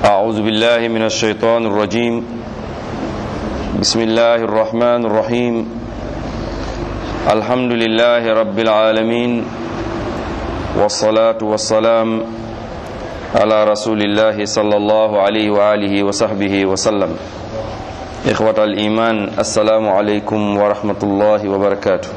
أعوذ بالله من الشيطان الرجيم بسم الله الرحمن الرحيم الحمد لله رب العالمين والصلاة والسلام على رسول الله صلى الله عليه وآله وصحبه وسلم إخوة الإيمان السلام عليكم ورحمة الله وبركاته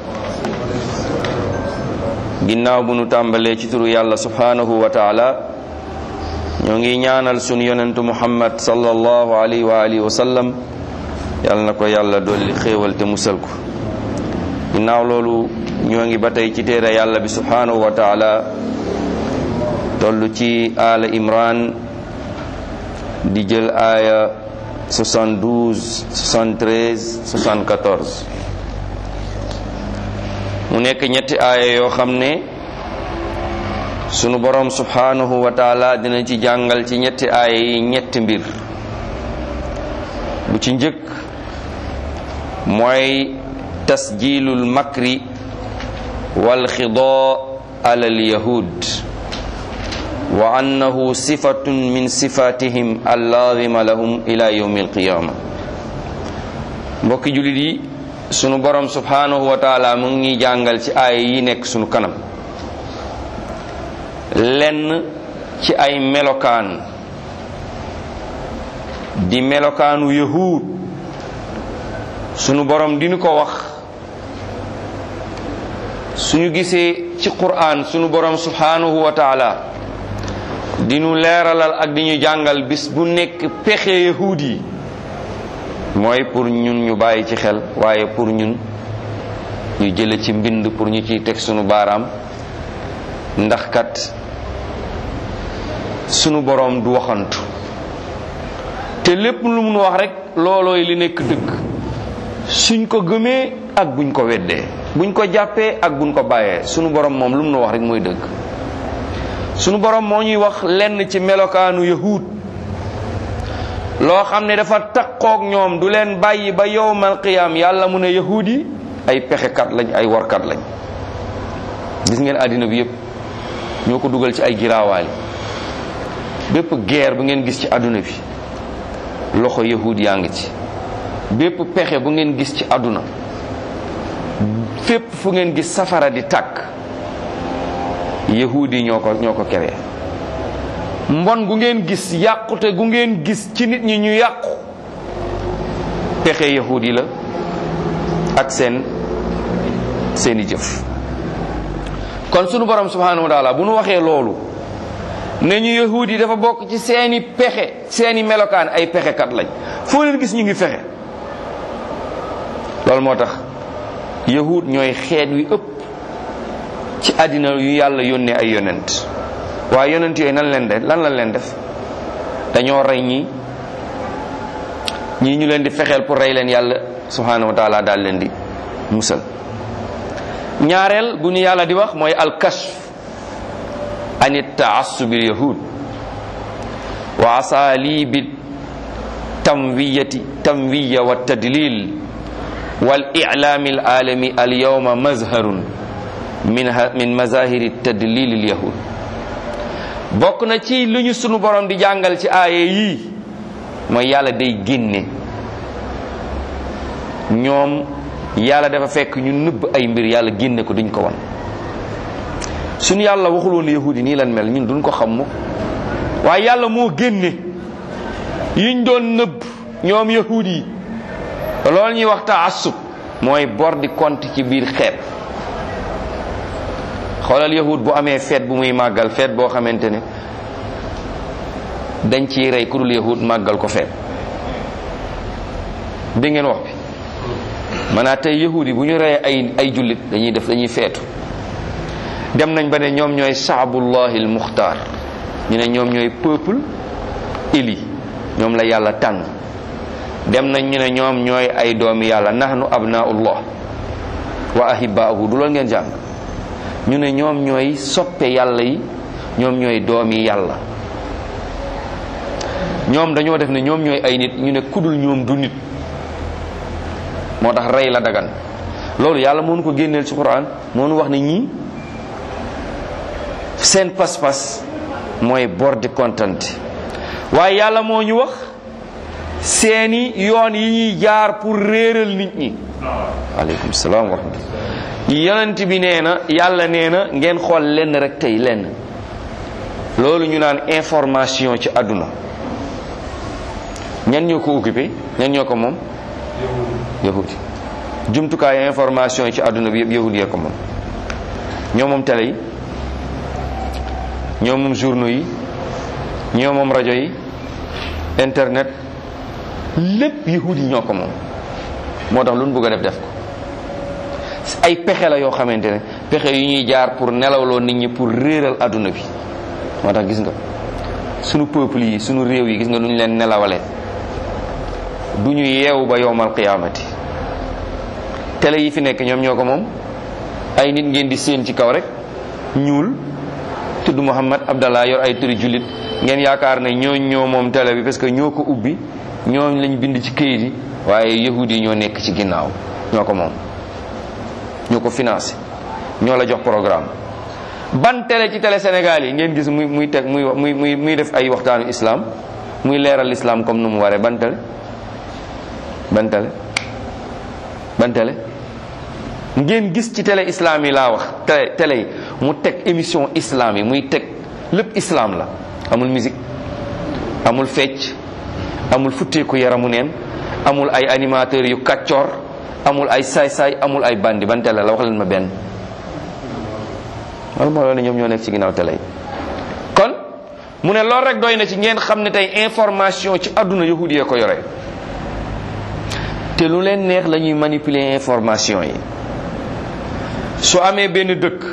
ginnaaw bu nu tàmbalee ci turu yàlla subhanahu wa taala ñoo ngi ñaanal sunu yonentu muhammad sallallahu alayhi wa alihi wa sallam yàlla na ko yàlla dolli xéewal te musal ko ginnaaw loolu ñoo ngi ba tey ci téere yàlla bi subhanahu wa taala toll ci aala imran di jël aaya 72 73 74 mu nekk ñetti aaya yoo xam ne sunu borom subhanahu wa taala dina ci jàngal ci ñetti aaya yi ñetti mbir bu ci njëkk mooy tasjilul makri wal xidaa ala al yahud wa annahu sifatun min sifatihim allaazima lahum ila yawmi alqiyama mbokki julit yi sunu borom subhanahu wa taala mu ngi jàngal ci aaya yi nekk sunu kanam lenn ci ay melokaan di melokaanu yahud sunu borom dinu ko wax suñu gisee ci qur'an sunu borom subhanahu wa taala dinu leeralal ak di ñu jàngal bis bu nekk pexe yahud yi mooy pour ñun ñu bàyyi ci xel waaye pour ñun ñu jële ci mbind pour ñu ciy teg sunu baaraam ndax kat sunu boroom du waxantu te lépp lu mun wax rek loolooy li nekk dëgg suñ ko gëmee ak buñ ko weddee buñ ko jàppee ak buñ ko bàyyee sunu boroom moom lu mun wax rek mooy dëgg sunu boroom moo ñuy wax lenn ci melokaanu yahud loo xam ne dafa takkook ñoom du leen bàyyi ba yowmal qiyaam yàlla mu ne yahud yi ay pexekat lañ ay warkat lañ gis ngeen àddina bi yépp ñoo ko dugal ci ay giraawaali bépp guerre bu ngeen gis ci àdduna bi loxo yahud yaa ngi ci bépp pexe bu ngeen gis ci àdduna fépp fu ngeen gis safara di tàkk yahud yi ñoo ko ñoo ko keree mbon gu ngeen gis yàqute gu ngeen gis ci nit ñi ñu yàqu pexe yahud yi la ak seen seeni jëf kon sunu borom subhanahu wa taala bu nu waxee loolu ne ñu yahud yi dafa bokk ci seeni pexe seeni melokaan ay pexekat lañ foo leen gis ñu ngi fexe loolu moo tax yahud ñooy xeet wi ëpp ci àddina yu yàlla yónnee ay yonent waaye yonent yooyu nan leen def lan lañ leen def dañoo rey ñii ñii ñu leen di fexeel pour rey leen yàlla subhanahu wa taala daal leen di musal ñaareel bu ñu yàlla di wax mooy alkashf an taassubil yahud wa asalibi tamwiyati tamwiya wa tadlil wal i'laami al alami al yawma mazharun min min mazahiri tadlil al yahud bokk na ci lu ñu sunu borom di jàngal ci aaye yii mooy yàlla day génne ñoom yàlla dafa fekk ñu nëbb ay mbir yàlla génne ko duñ ko wan suñu yàlla waxul woon yahudi nii lan mel ñun duñ ko xam mu waaye yàlla moo génne yiñ doon nëbb ñoom yahudi yi loolu ñuy wax taassub mooy bor di compte ci biir xeet xoolal yahud bu amee feet bu muy màggal feet boo xamante ne dañ ciy rey ku dul yahud màggal ko feet dégg ngeen wax bi maanaam tey yahud yi bu ñu reyee ay ay jullit dañuy def dañuy feetu dem nañ ba ne ñoom ñooy shaabullahi al muxtaar ñu ne ñoom ñooy peuple éli ñoom la yàlla tànn dem nañ ñu ne ñoom ñooy ay doomi yàlla nahnu abnaullah wa ahibaahu du loolu ngeen jàng ñu ne ñoom ñooy soppe yàlla yi ñoom ñooy doomi yàlla ñoom dañoo def ne ñoom ñooy ay nit ñu ne kudul ñoom du nit moo tax rey la dagan loolu yàlla moo nu ko génneel ci quran moo nu wax ne ñii seen pas-pas mooy bor di kontante waaye yàlla moo ñu wax seeni yoon yi ñuy jaar pour réeral nit ñi aleykum salaam wa rahmatullah yonent bi nee na yàlla nee na ngeen xool lenn rek tey lenn loolu ñu naan information ci àdduna ñan ñoo ko occupé ñan ñoo ko moom yahudi jumtukaay information yi ci àdduna bi yëpp yahudi yee ko moom ñoo moom télé yi ñoo moom journaux yi ñoo moom rajo yi internet lépp yahudi ñoo ko moom moo tax lu ñu bëgg a def def ko ay pexe la yoo xamante ne pexe yu ñuy jaar pour nelawloo nit ñi pour réeral àdduna bi moo tax gis nga sunu peuple yi sunu réew yi gis nga nu ñu leen nelawale du ñu yeewu ba yowmal qiyaamati télé yi fi nekk ñoom ñoo ko moom ay nit ngeen di séen ci kaw rek ñuul tudd Muhammad Abdallah yor ay turi jullit ngeen yaakaar ne ñooñ ñoo moom télé bi parce que ñoo ko ubbi ñooñ lañ bind ci këyit yi waaye yahudi yi ñoo nekk ci ginnaaw ñoo ko moom ñoo ko financé ñoo la jox programme ban télé ci télé Sénégal yi ngeen gis muy muy teg muy muy muy muy def ay waxtaanu islam muy leeral islam comme nu mu waree ban télé ban télé ban télé ngeen gis ci télé islam yi laa wax télé télé yi mu teg émission islam yi muy teg lépp islam la amul musique amul fecc amul futteeku yaramu neen amul ay animateurs yu kàccoor amul ay saay-saay amul ay bandi ban télé la wax leen ma benn wala moo loolu ñoom ñoo nekk ci ginnaaw télé yi kon mu ne loolu rek doy na ci ngeen xam ne tey information ci àdduna yahudi yee ko yore te lu leen neex la ñuy manipuler information yi su amee benn dëkk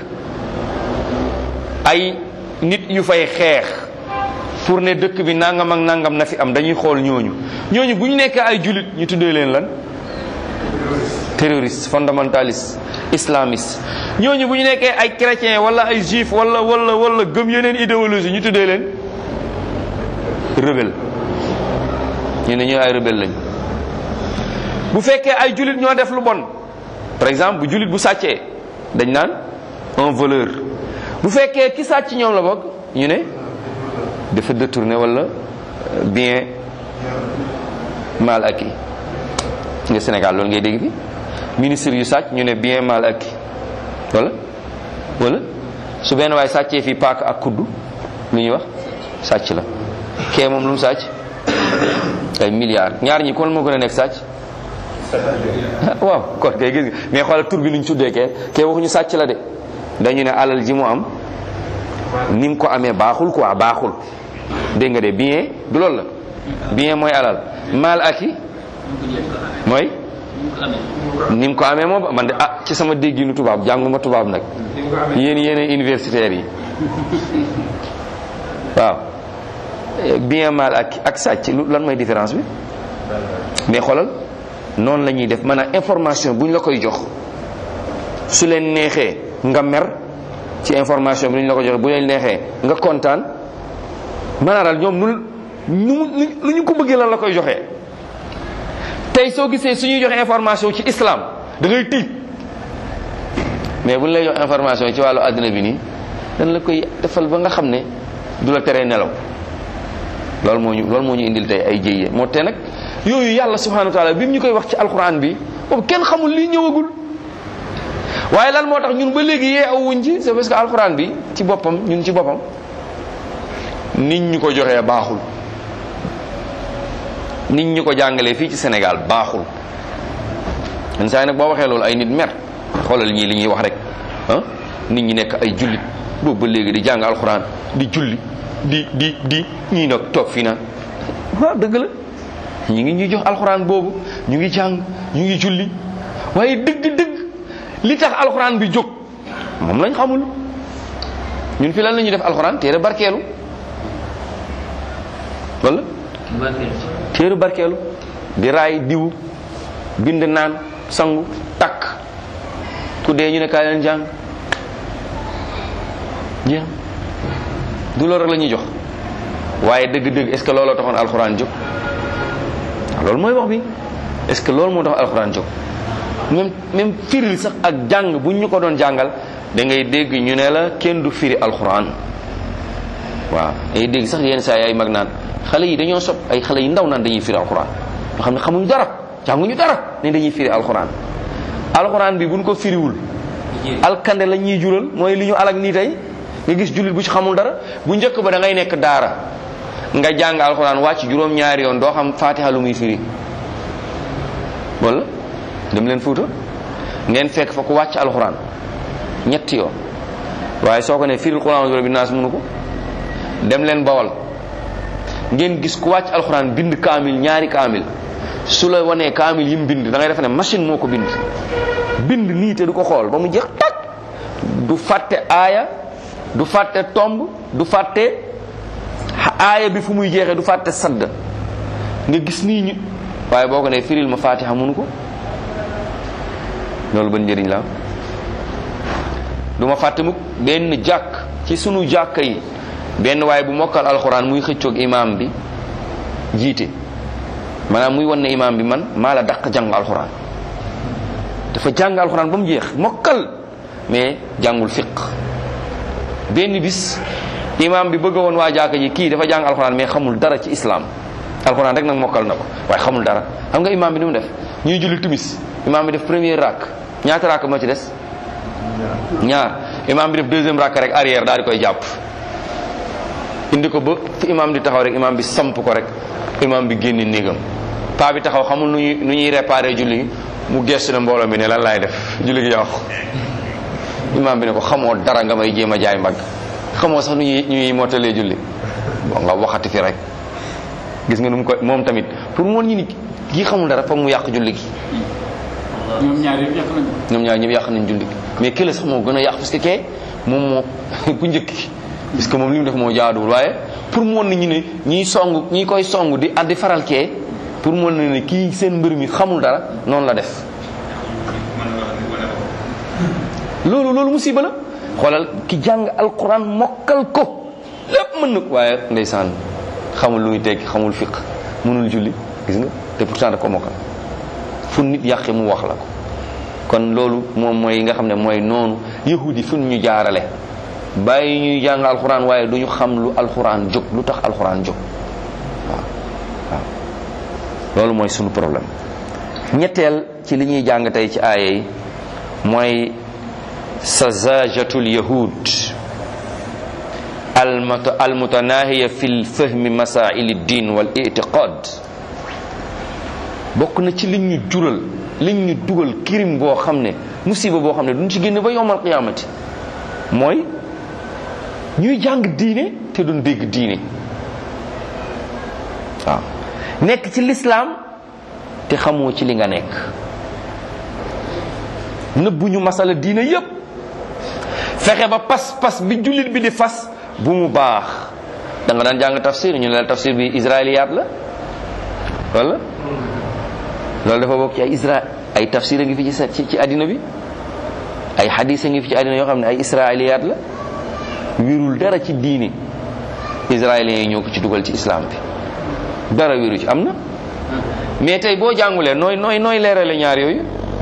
ay nit yu fay xeex pour ne dëkk bi nangam ak nangam na fi am dañuy xool ñooñu ñooñu bu ñu nekkee ay julit ñu tuddee leen lan terroriste fondamentaliste islamiste ñooñu bu ñu nekkee ay chrétien wala ay juif wala wala wala gëm yeneen idéologie ñu tuddee leen rebelle ñu ne ñooy ay rebelle lañ bu fekkee ay julit ñoo def lu bon par exemple bu julit bu sàccee dañ naan un voleur bu fekkee ki sàcc ñoom la bokk ñu ne dafa détourné wala bien mal acquis nga Sénégal loolu ngay dégg fi ministre yu sàcc ñu ne bien mal acquis wala wala su benn waay sàccee fii paak ak kuddu lu ñuy wax sàcc la kee moom lu mu sàcc ay milliards ñaar ñi kon moo gën a nekk sàcc waaw kon kay gis nga mais xoolal tur bi nuñ tuddee kee kee waxuñu sàcc la de dañu ne alal ji mu am ni mu ko amee baaxul quoi baaxul dégg nga de bien du loolu la bien mooy alal mal acquis mooy ni mu ko amee moom man de ah ci sama dégginu tubaab jànguma tubaab nag yéen yéen universitaires yi waaw bien mal ak ak sàcc lu lan mooy différence bi mais xoolal noonu la ñuy def maanaam information bu ñu la koy jox su leen neexee nga mer ci information bi ñu la ko joxe bu leen neexee nga kontaan maanaam daal ñoom nu nu lu ñu ko bëggee lan la koy joxee tey soo gisee suñuy joxe information ci islam da ngay tiit mais bu ñu lay jox information ci wàllu àddina bi nii dañ la koy defal ba nga xam ne du la teree nelaw loolu moo ñu loolu moo ñu indil tey ay jéyee moo te nag yooyu yàlla subhanahu wa taala bi mu ñu koy wax ci alquran bi boobu kenn xamul lii ñëwagul waaye lan moo tax ñun ba léegi yee aw wuñ ci c'est parce que alquran bi ci boppam ñun ci boppam nit ñu ko joxee baaxul nit ñu ko jàngalee fii ci Sénégal baaxul yenn saa yi nag boo waxee loolu ay nit mer xoolal ñii li ñuy wax rek ah nit ñi nekk ay jullit boobu ba léegi di jàng alxuraan di julli di di di ñii nag toog fii naan waaw dëgg la ñu ngi ñuy jox alxuraan boobu ñu ngi jàng ñu ngi julli waaye dëgg-dëgg li tax alxuraan bi jóg moom lañ xamul ñun fi lan la ñuy def alxuraan téere barkeelu wala téere barkeelu di raay diwu bind naan sangu takk ku dee ñu ne kaay leen jàng jeex du loolu rek la ñuy jox waaye dëgg-dëgg est ce que looloo taxoon alxuraan jóg loolu mooy wax bi est ce que loolu moo tax alxuraan jóg même même firil sax ak jàng bu ñu ko doon jàngal da ngay dégg ñu ne la kenn du firi alxuraan waaw da ngay dégg sax yenn saa yi ay mag naan xale yi dañoo sob ay xale yu ndaw naan dañuy firi alxuraan nga xam ne xamuñu dara jànguñu dara ne dañuy firi alxuraan alxuraan bi buñ ko firiwul alkande la ñuy jural mooy li ñu alak nii tey nga gis jullit bu ci xamul dara bu njëkk ba da ngay nekk daara nga jàng alxuraan wàcc juróom-ñaari yoon doo xam fatiha lu muy firi wala dem leen fuuta ngeen fekk fa ku wàcc alxuraan ñetti yoon waaye soo ko ne firil quran bi naas mënu ko dem leen bawal ngeen gis ku wàcc alxuraan bind kaamil ñaari kaamil su la wanee kaamil yi mu bind da ngay defe ne machine moo ko bind bind nii te du ko xool ba mu jeex tag du fàtte aaya du fàtte tomb du fàtte aaya bi fu muy jeexee du fàtte sadd nga gis nii ñu waaye boo ko ne firil ma fatiha mënu ko loolu ban njëriñ la du ma fàtte mukk benn jàkk ci sunu jàkka yi benn waaye bu mokkal alxuraan muy xëccoog imaam bi jiite maanaam muy wan ne imaam bi man maa la dàq jàng alxuraan dafa jàng alxuraan ba mu jeex mokkal mais jàngul fiq benn bis imaam bi bëgg woon waa jàkka ji kii dafa jàng alxuraan mais xamul dara ci islam alxuraan rek nag mokkal na ko waaye xamul dara xam nga imaam bi ni mu def ñuy julli timis imaam bi def premier rak ñaata rak moo ci des ñaar imaam bi def deuxième rak rek arrière daal di koy jàpp indi ko ba fi imaam di taxaw rek imaam bi samp ko rek imaam bi génn néegam paa bi taxaw xamul nu ñuy nu ñuy réparé julli gi mu gestu na mbooloo mi ne lan laay def julli gi yàqu imaam bi ne ko xamoo dara nga may jéem a jaay mbagg xamoo sax nu ñuy nu ñuy mottalee julli bon nga waxati fi rek gis nga nu mu ko moom tamit pour moon ñi ni kii xamul dara foog mu yàq julli gi ñoom ñaar yëpp yàq nañu ñoom ñaar ñëpp yàq nañ julli gi mais kële sax moo gën a yàq parce que kee moom moo ku njëkk ki parce que moom li mu def moo jaaduwul waaye pour mu woon na ñu ne ñiy song ñi koy song di di faral kee pour mu woon na ne kii seen mbir mi xamul dara noonu la def loolu loolu musiba la xoolal ki jàng alquran mokkal ko lépp mën na ko waaye ndeysaan xamul lu muy tekki xamul fiq mënul julli gis nga te pourtant da ko mokkal fu nit yàqe mu wax la ko kon loolu moom mooy nga xam ne mooy noonu yahudi fu ñu jaarale bàyyi ñuy jàng alxuraan waaye du ñu xam lu alxuraan jóg lu tax alxuraan jóg waaw waaw loolu mooy sunu problème ñetteel ci li ñuy jàng tey ci aaya yi mooy sazajatul yahud almutanahiya fi fahmi masaili ddin wal itiqad bokk na ci liñ ñu jural liñ ñu dugal kirim boo xam ne musiba boo xam ne duñ ci génn ba yowmal qiyaamati mooy ñuy jàng diine te duñ dégg diine waaw nekk ci lislaam te xamoo ci li nga nekk nëbbuñu masala diine yépp fexe ba pas-pas bi jullit bi di fas bu mu baax da nga daan jàng tafsir ñu ne la tafsir bi israiliyaat la wala loolu dafa bokk ci ay isra ay tafsir a ngi fi ci ci àddina bi ay xadis a ngi fi ci àddina yoo xam ne ay israiliyaat la wérul dara ci diine israéliens yi ñoo ko ci dugal ci islam bi dara wéru ci am na mais tey boo jàngulee nooy nooy nooy leerale ñaar yooyu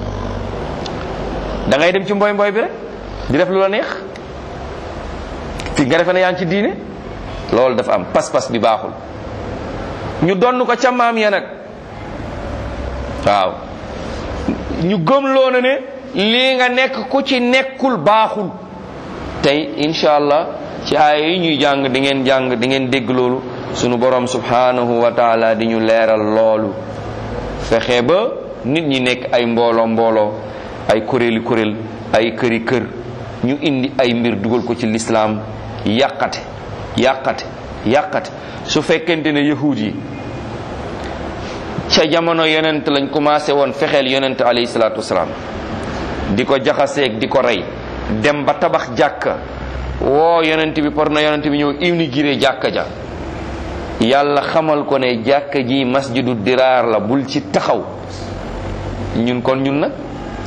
da ngay dem ci mboy mboy bi rek di def lu la neex fi nga defe ne yaa ngi ci diine loolu dafa am pas-pas bi baaxul ñu donn ko ca maam ya nag waaw ñu gëm loo na ne lii nga nekk ku ci nekkul baaxul tey incha allah ci aaya yi ñuy jàng di ngeen jàng di ngeen dégg loolu sunu borom subhanahu wa taala di ñu leeral loolu fexe ba nit ñi nekk ay mbooloo mbooloo ay kuréeli kuréel ay këri kër ñu indi ay mbir dugal ko ci lislaam yàqate yàqate yàqate su fekkente ne yahud yi ca jamono yonent lañ commencé woon fexeel yonent alayhi salaatu wasalaam di ko jaxaseeg di ko rey dem ba tabax jàkka woo yonent bi par na yonent bi ñëw inauguré jàkka ja yàlla xamal ko ne jàkka ji masjidu diraar la bul ci taxaw ñun kon ñun nag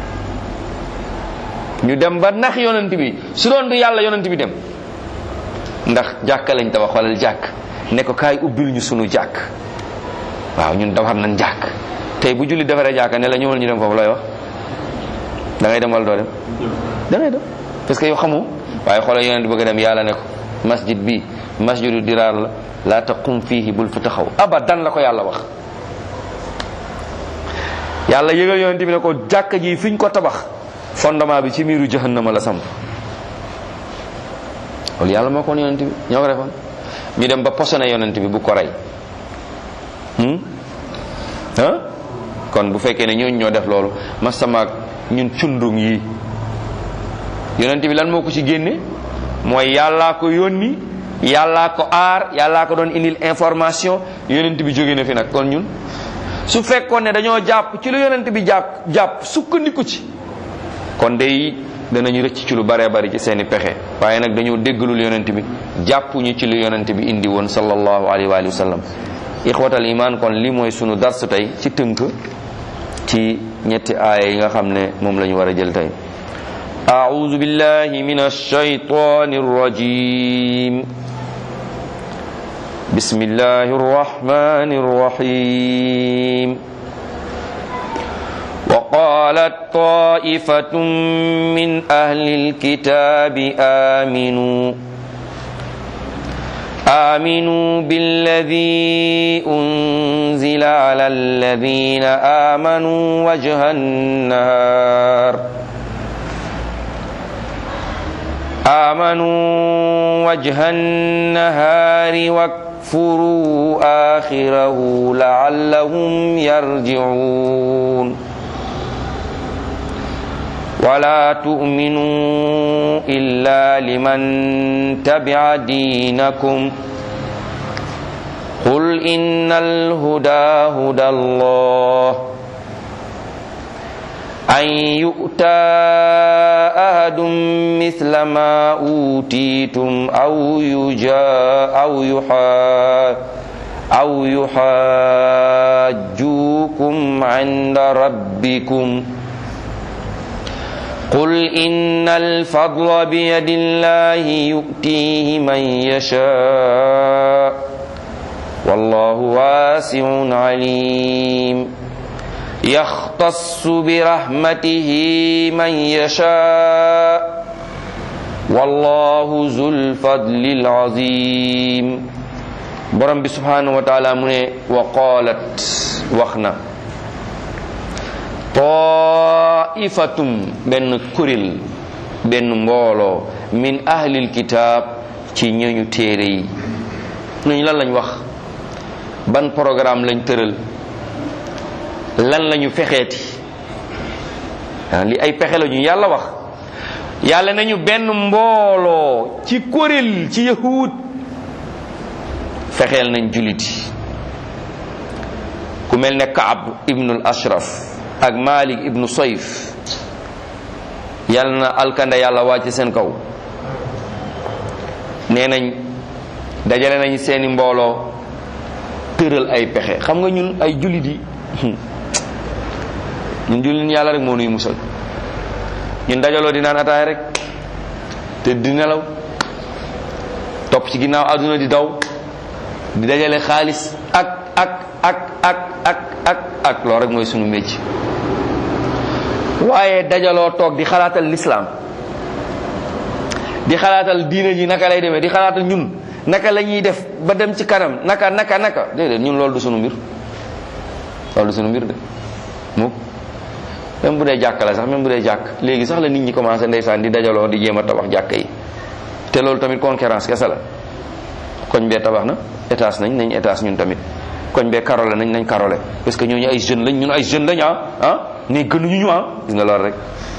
ñu dem ba nax yonent bi su doon du yàlla yonent bi dem ndax jàkka lañ tabax walal jàkk ne ko kaay ubbil ñu sunu jàkk waaw ñun defar nañ jàkk tey bu julli defaree jàkka ne la ñëwal ñu dem foofu looy wax da ngay dem wala doo dem da ngay dem parce que yow xamoo waaye xoolal yonent bëgg a dem yàlla ne ko masjid bi masjidu diraar la laa taqum fiihi bul fi taxaw abadan la ko yàlla wax yàlla yëgal yonent bi ne ko jàkka ji fi ñu ko tabax fondement bi ci miiru jahannama la samp loolu yàlla moo ko woon yonent bi ñoo ko defoon ñu dem ba posone yonent bi bu ko rey ah kon bu fekkee ne ñooñu ñoo def loolu masamaak ñun cundung yi yonent bi lan moo ko ci génne mooy yàllaa ko yónni yàllaa ko aar yàllaa ko doon indil information yonent bi jóge na fi nag kon ñun su fekkoon ne dañoo jàpp ci lu yonent bi jàpp jàpp sukkandiku ci kon day danañu rëcc ci lu baree bari ci seeni pexe waaye nag dañoo déggalul yonent bi jàppuñu ci lu yonent bi indi woon sallallahu alayhi wa alihi wa sallam ixwatal iman kon li mooy sunu dars tey ci tënk ci ñetti aaya yi nga xam ne moom la ñu war a jël tey أعوذ بالله من الشيطان الرجيم بسم الله الرحمن الرحيم وقالت طائفة من أهل الكتاب آمنوا آمنوا بالذي أنزل على الذين آمنوا وجه النهار آمنوا وجه النهار واكفروا آخره لعلهم يرجعون ولا تؤمنوا إلا لمن تبع دينكم قل إن الهدى هدى الله أن يؤتى أحد مثل ما أوتيتم أو يجا أو يحا أو يحاجوكم عند ربكم قل إن الفضل بيد الله يؤتيه من يشاء والله واسع عليم يختص برحمته من يشاء والله ذو الفضل العظيم borom bi subhanahu wa taala mu ne wa qaalat wax na taifatum benn kuréel benn mbooloo min ahlil kitaab ci ñooñu téere yi ñooñu lan lañ wax ban programme lañ tëral lan lañu fexeeti li ay pexe la ñu yàlla wax yàlla nañu benn mbooloo ci kuréel ci yahud fexeel nañ juliti ku mel ne kaab ibnul ashraf ak malik ibnu soyf yàlla na alkanda yàlla wàcc seen kaw nee nañ dajale nañ seeni mbooloo tëral ay pexe xam nga ñun ay jullit yi ñun jullit yàlla rek moo nuy musal ñun dajaloo di naan ataay rek te di nelaw topp ci ginnaaw àdduna di daw di dajale xaalis ak ak ak ak ak ak ak loolu rek mooy sunu mécc waaye dajaloo toog di xalaatal lislaam di xalaatal diine ji naka lay demee di xalaatal ñun naka la ñuy def ba dem ci kanam naka naka naka déedéet ñun loolu du sunu mbir loolu du sunu mbir de mukk même bu dee jàkk la sax même bu dee jàkk léegi sax la nit ñi commencé ndeysaan di dajaloo di jéem a tabax jàkk yi te loolu tamit concurrence kese la koñ bee tabax na étage nañ nañ étage ñun tamit koñ bee karole nañ nañ karole parce que ñooñu ay jeunes lañ ñun ay jeunes lañ ah ah ne gënuñu ñu ah gis nga loolu rek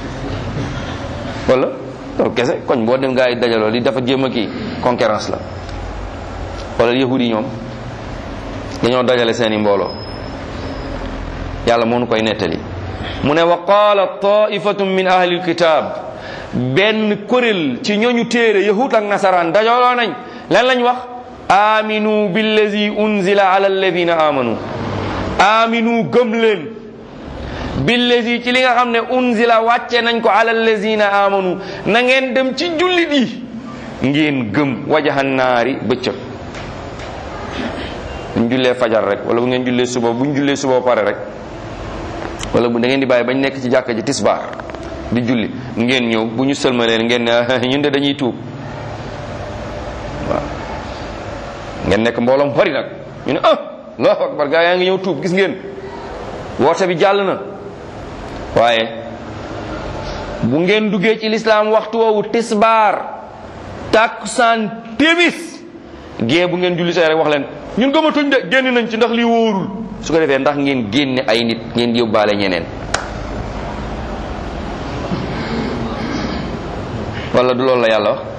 wala loolu kese koñ boo dem gaa yi dajaloo di dafa jéem a kii concurrence la wala yahudi yi ñoom dañoo dajale seeni mbooloo yàlla moo nu koy nettali mu ne wa qaala taifatun min ahli alkitab benn kuréel ci ñooñu téere yahud ak nasaraan dajaloo nañ lan lañ wax aminu billazi unzila ala alladina amanu aminu gëm leen billazi ci li nga xam ne unzila wàcce nañ ko ala alladina amanu na ngeen dem ci jullit yi ngeen gëm wajahan naari bëccëg buñ jullee fajar rek wala bu ngeen jullee suba buñ jullee suba pare rek wala bu da ngeen di bàyyi bañ nekk ci jàkka ji tisbaar di julli ngeen ñëw bu ñu sëlmaleen ngeen ne ñun de dañuy tuub waaw ngeen nekk mbooloom bari nag ñu ne ah allahu akbar gaa yaa ngi ñëw tuub gis ngeen woote bi jàll na waaye bu ngeen duggee ci lislaam waxtu woowu tisbaar takkusaan timis gée bu ngeen julli say rek wax leen ñun gëmatuñ de génn nañ ci ndax lii wóorul su ko defee ndax ngeen génne ay nit ngeen yóbbaale ñeneen wala du loolu la yàlla wax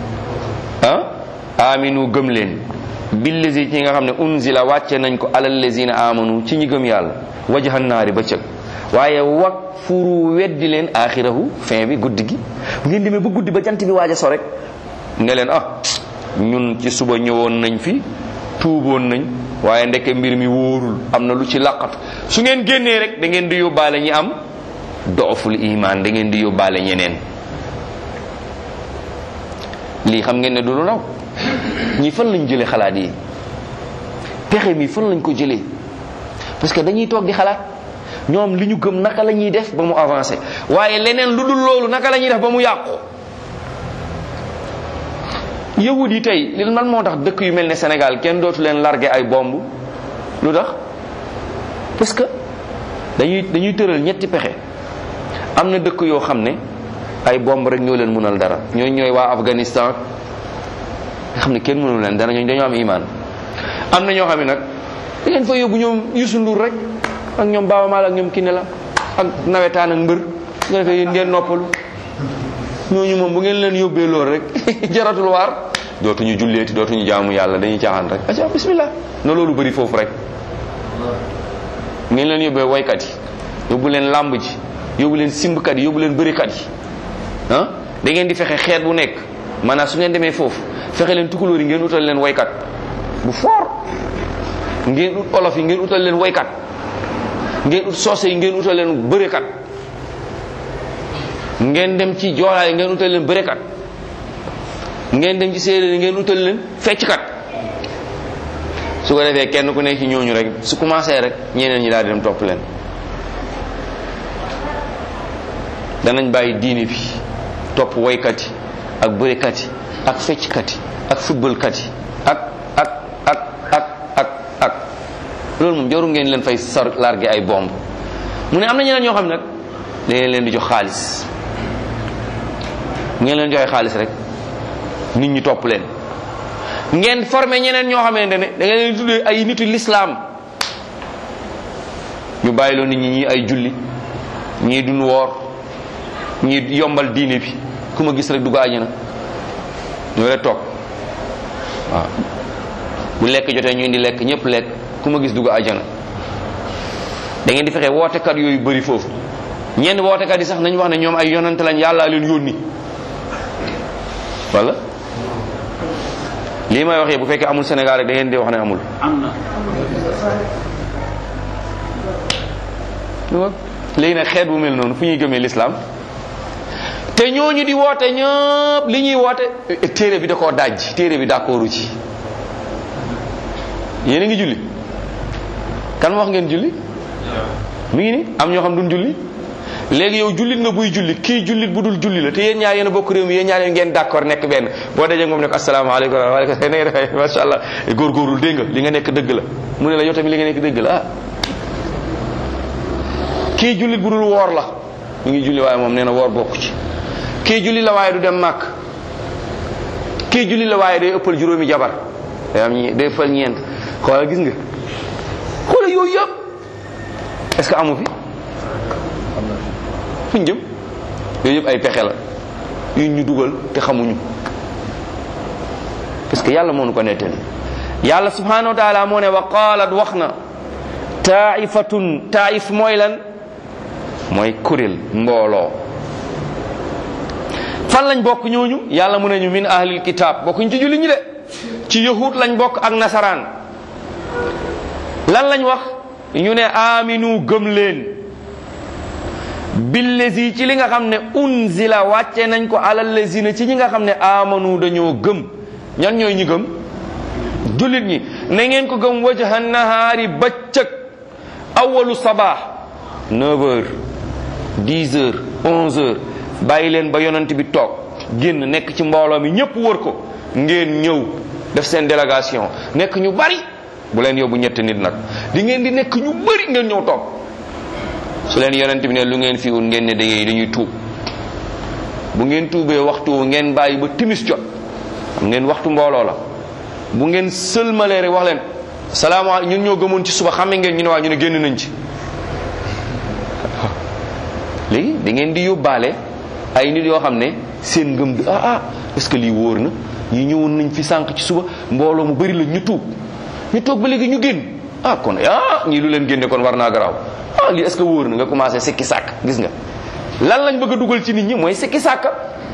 ah aminu gëm leen billazi ci nga xam ne unzila wàcce nañ ko alal lazina amanu ci ñi gëm yàlla wajahan naari ba cëg waaye wak furu weddi leen axirahu fin bi guddi gi bu ngeen demee ba guddi ba jant bi waaj a so rek ne leen ah ñun ci suba ñëwoon nañ fi tuuboon nañ waaye ndeke mbir mi wóorul am na lu ci laqat su ngeen génnee rek da ngeen di yóbbaale ñi am dooful iman da ngeen di yóbbaale ñeneen lii xam ngeen ne du lu naw ñi fan lañ jëlee xalaat yi pexe mi fan lañ ko jëlee parce que dañuy toog di xalaat ñoom li ñu gëm naka la ñuy def ba mu avancé waaye leneen lu dul loolu naka la ñuy def ba mu yàqu yahud yi tey li man moo tax dëkk yu mel ne Sénégal kenn dootu leen largué ay bomb lu tax parce que dañuy dañuy tëral ñetti pexe am na dëkk yoo xam ne ay bomb rek ñoo leen mënal dara ñooy ñooy waa Afghanistan nga xam ne kenn mënul leen dara ñooñu dañoo am imaan am na ñoo xam ne nag da leen fa yóbbu ñoom Youssou Ndour rek ak ñoom Baaba Maal ak ñoom Kiné la ak nawetaan ak mbër su ko defee yéen ngeen noppalu ñooñu moom bu ngeen leen yóbbee loolu rek jaratul waar dootuñu julleeti dootuñu jaamu yàlla dañuy caaxaan rek aca bismillah na loolu bëri foofu rek ngeen leen yóbbee waykat yi yóbbu leen làmb ji yóbbu leen simbkat yi yóbbu leen bërikat yi ah da ngeen di fexe xeet bu nekk maanaam su ngeen demee foofu fexe leen tukulóor yi ngeen utal leen waykat bu fort ngeen ut olof yi ngeen utal leen waykat ngeen ut soose yi ngeen utal leen bërekat ngeen dem ci joolaa yi ngeen utal leen bërekat ngeen dem ci séeréer yi ngeen utal leen fecckat su ko defee kenn ku nekk ci ñooñu rek su commencé rek ñeneen ñi daal di dem topp leen danañ bàyyi diine bi topp woykat yi ak bërekat yi ak fecckat yi ak footballkat yi ak ak ak ak ak ak loolu moom jaru ngeen leen fay sar largué ay bomb mu ne am na ñeneen ñoo xam ne nag dañu leen di jox xaalis ngeen leen joxe xaalis rek nit ñi topp leen ngeen formé ñeneen ñoo xamante ne da ngeen leen tuddee ay nitu l'islam ñu bàyyiloo nit ñi ñii ay julli ñii duñ woor ñii yombal diine bi ku ma gis rek dugg àjjana ñoo rek toog waaw bu lekk jotee ñu indi lekk ñëpp lekk ku ma gis dugg àjjana da ngeen di fexe wootekat yooyu bëri foofu ñenn wootekat yi sax nañ wax ne ñoom ay yonante lañ yàllaa leen yónni wala lii may waxee bu fekkee amul Sénégal rek da ngeen di wax ne amul am na léegi nag xeet bu mel noonu fu ñuy gëmee l'islam te ñooñu di woote ñëpp li ñuy woote téere bi da koo dajj téere bi d'accordu ci yéen a ngi julli kan wax ngeen julli mi ngi ni am ñoo xam duñ julli léegi yow jullit nga buy julli kii jullit bu dul julli la te yéen ñaar yéen a bokk réew mi yéen ñaar yéen ngeen d'accord nekk benn boo dajee moom ne ko asalaamaaleykum waaleykum salaam na nga defee macha allah góorgóorlu dégg nga li nga nekk dëgg la mu ne la yow tamit li nga nekk dëgg la ah kii jullit bu dul woor la mu ngi julli waaye moom nee na woor bokk ci kii julli la waaye du dem màkk kii julli la waaye day ëppal juróomi jabar day am ñe- day ëppal ñeent xoolal gis nga xoolal yooyu yëpp est-ce que amu fi fuñ jëm yooyu yëpp ay pexe la yu ñu dugal te xamuñu parce que yàlla moo nu ko nettali yàlla subhanahu wa taala moo ne wa qaalat wax na taifatun taif mooy lan mooy kuréel mbooloo fan lañ bokk ñooñu yàlla mu ne ñu min ahlil kitab bokkuñ ci julli ñi de ci yahud lañ bokk ak nasaraan lan lañ wax ñu ne aminu gëm leen billezi ci li nga xam ne unzila wàcce nañ ko alal lazina ci ñi nga xam ne amanu dañoo gëm ñan ñooy ñi gëm jullit ñi na ngeen ko gëm wajhan nahaari bëccëg awalu sabaax 9 heures 10 heures 11 heures bàyyi leen ba yonent bi toog génn nekk ci mbooloo mi ñépp wër ko ngeen ñëw def seen délégation nekk ñu bari bu leen yóbbu ñetti nit nag di ngeen di nekk ñu bari ngeen ñëw toog su leen yonent bi ne lu ngeen fi wut ngeen ne dañuy dañuy tuub bu ngeen tuubee waxtu ngeen bàyyi ba timis jot xam ngeen waxtu mbooloo la bu ngeen sëlmalee rek wax leen salaamaaleykum ñun ñoo gëmoon ci suba xame ngeen ñu ne waa ñu ne génn nañ ci léegi da ngeen di yóbbaale ay nit yoo xam ne seen ngëm di ah ah est-ce que lii wóor na ñi ñëwoon nañ fi sànq ci suba mbooloo mu bari la ñu tuub ñu toog ba léegi ñu génn ah kon ah ñii lu leen génne kon war naa garaaw ah lii est-ce que wóor na nga commencé sikki sàkk gis nga lan lañ bëgg a dugal ci nit ñi mooy sikki sàkk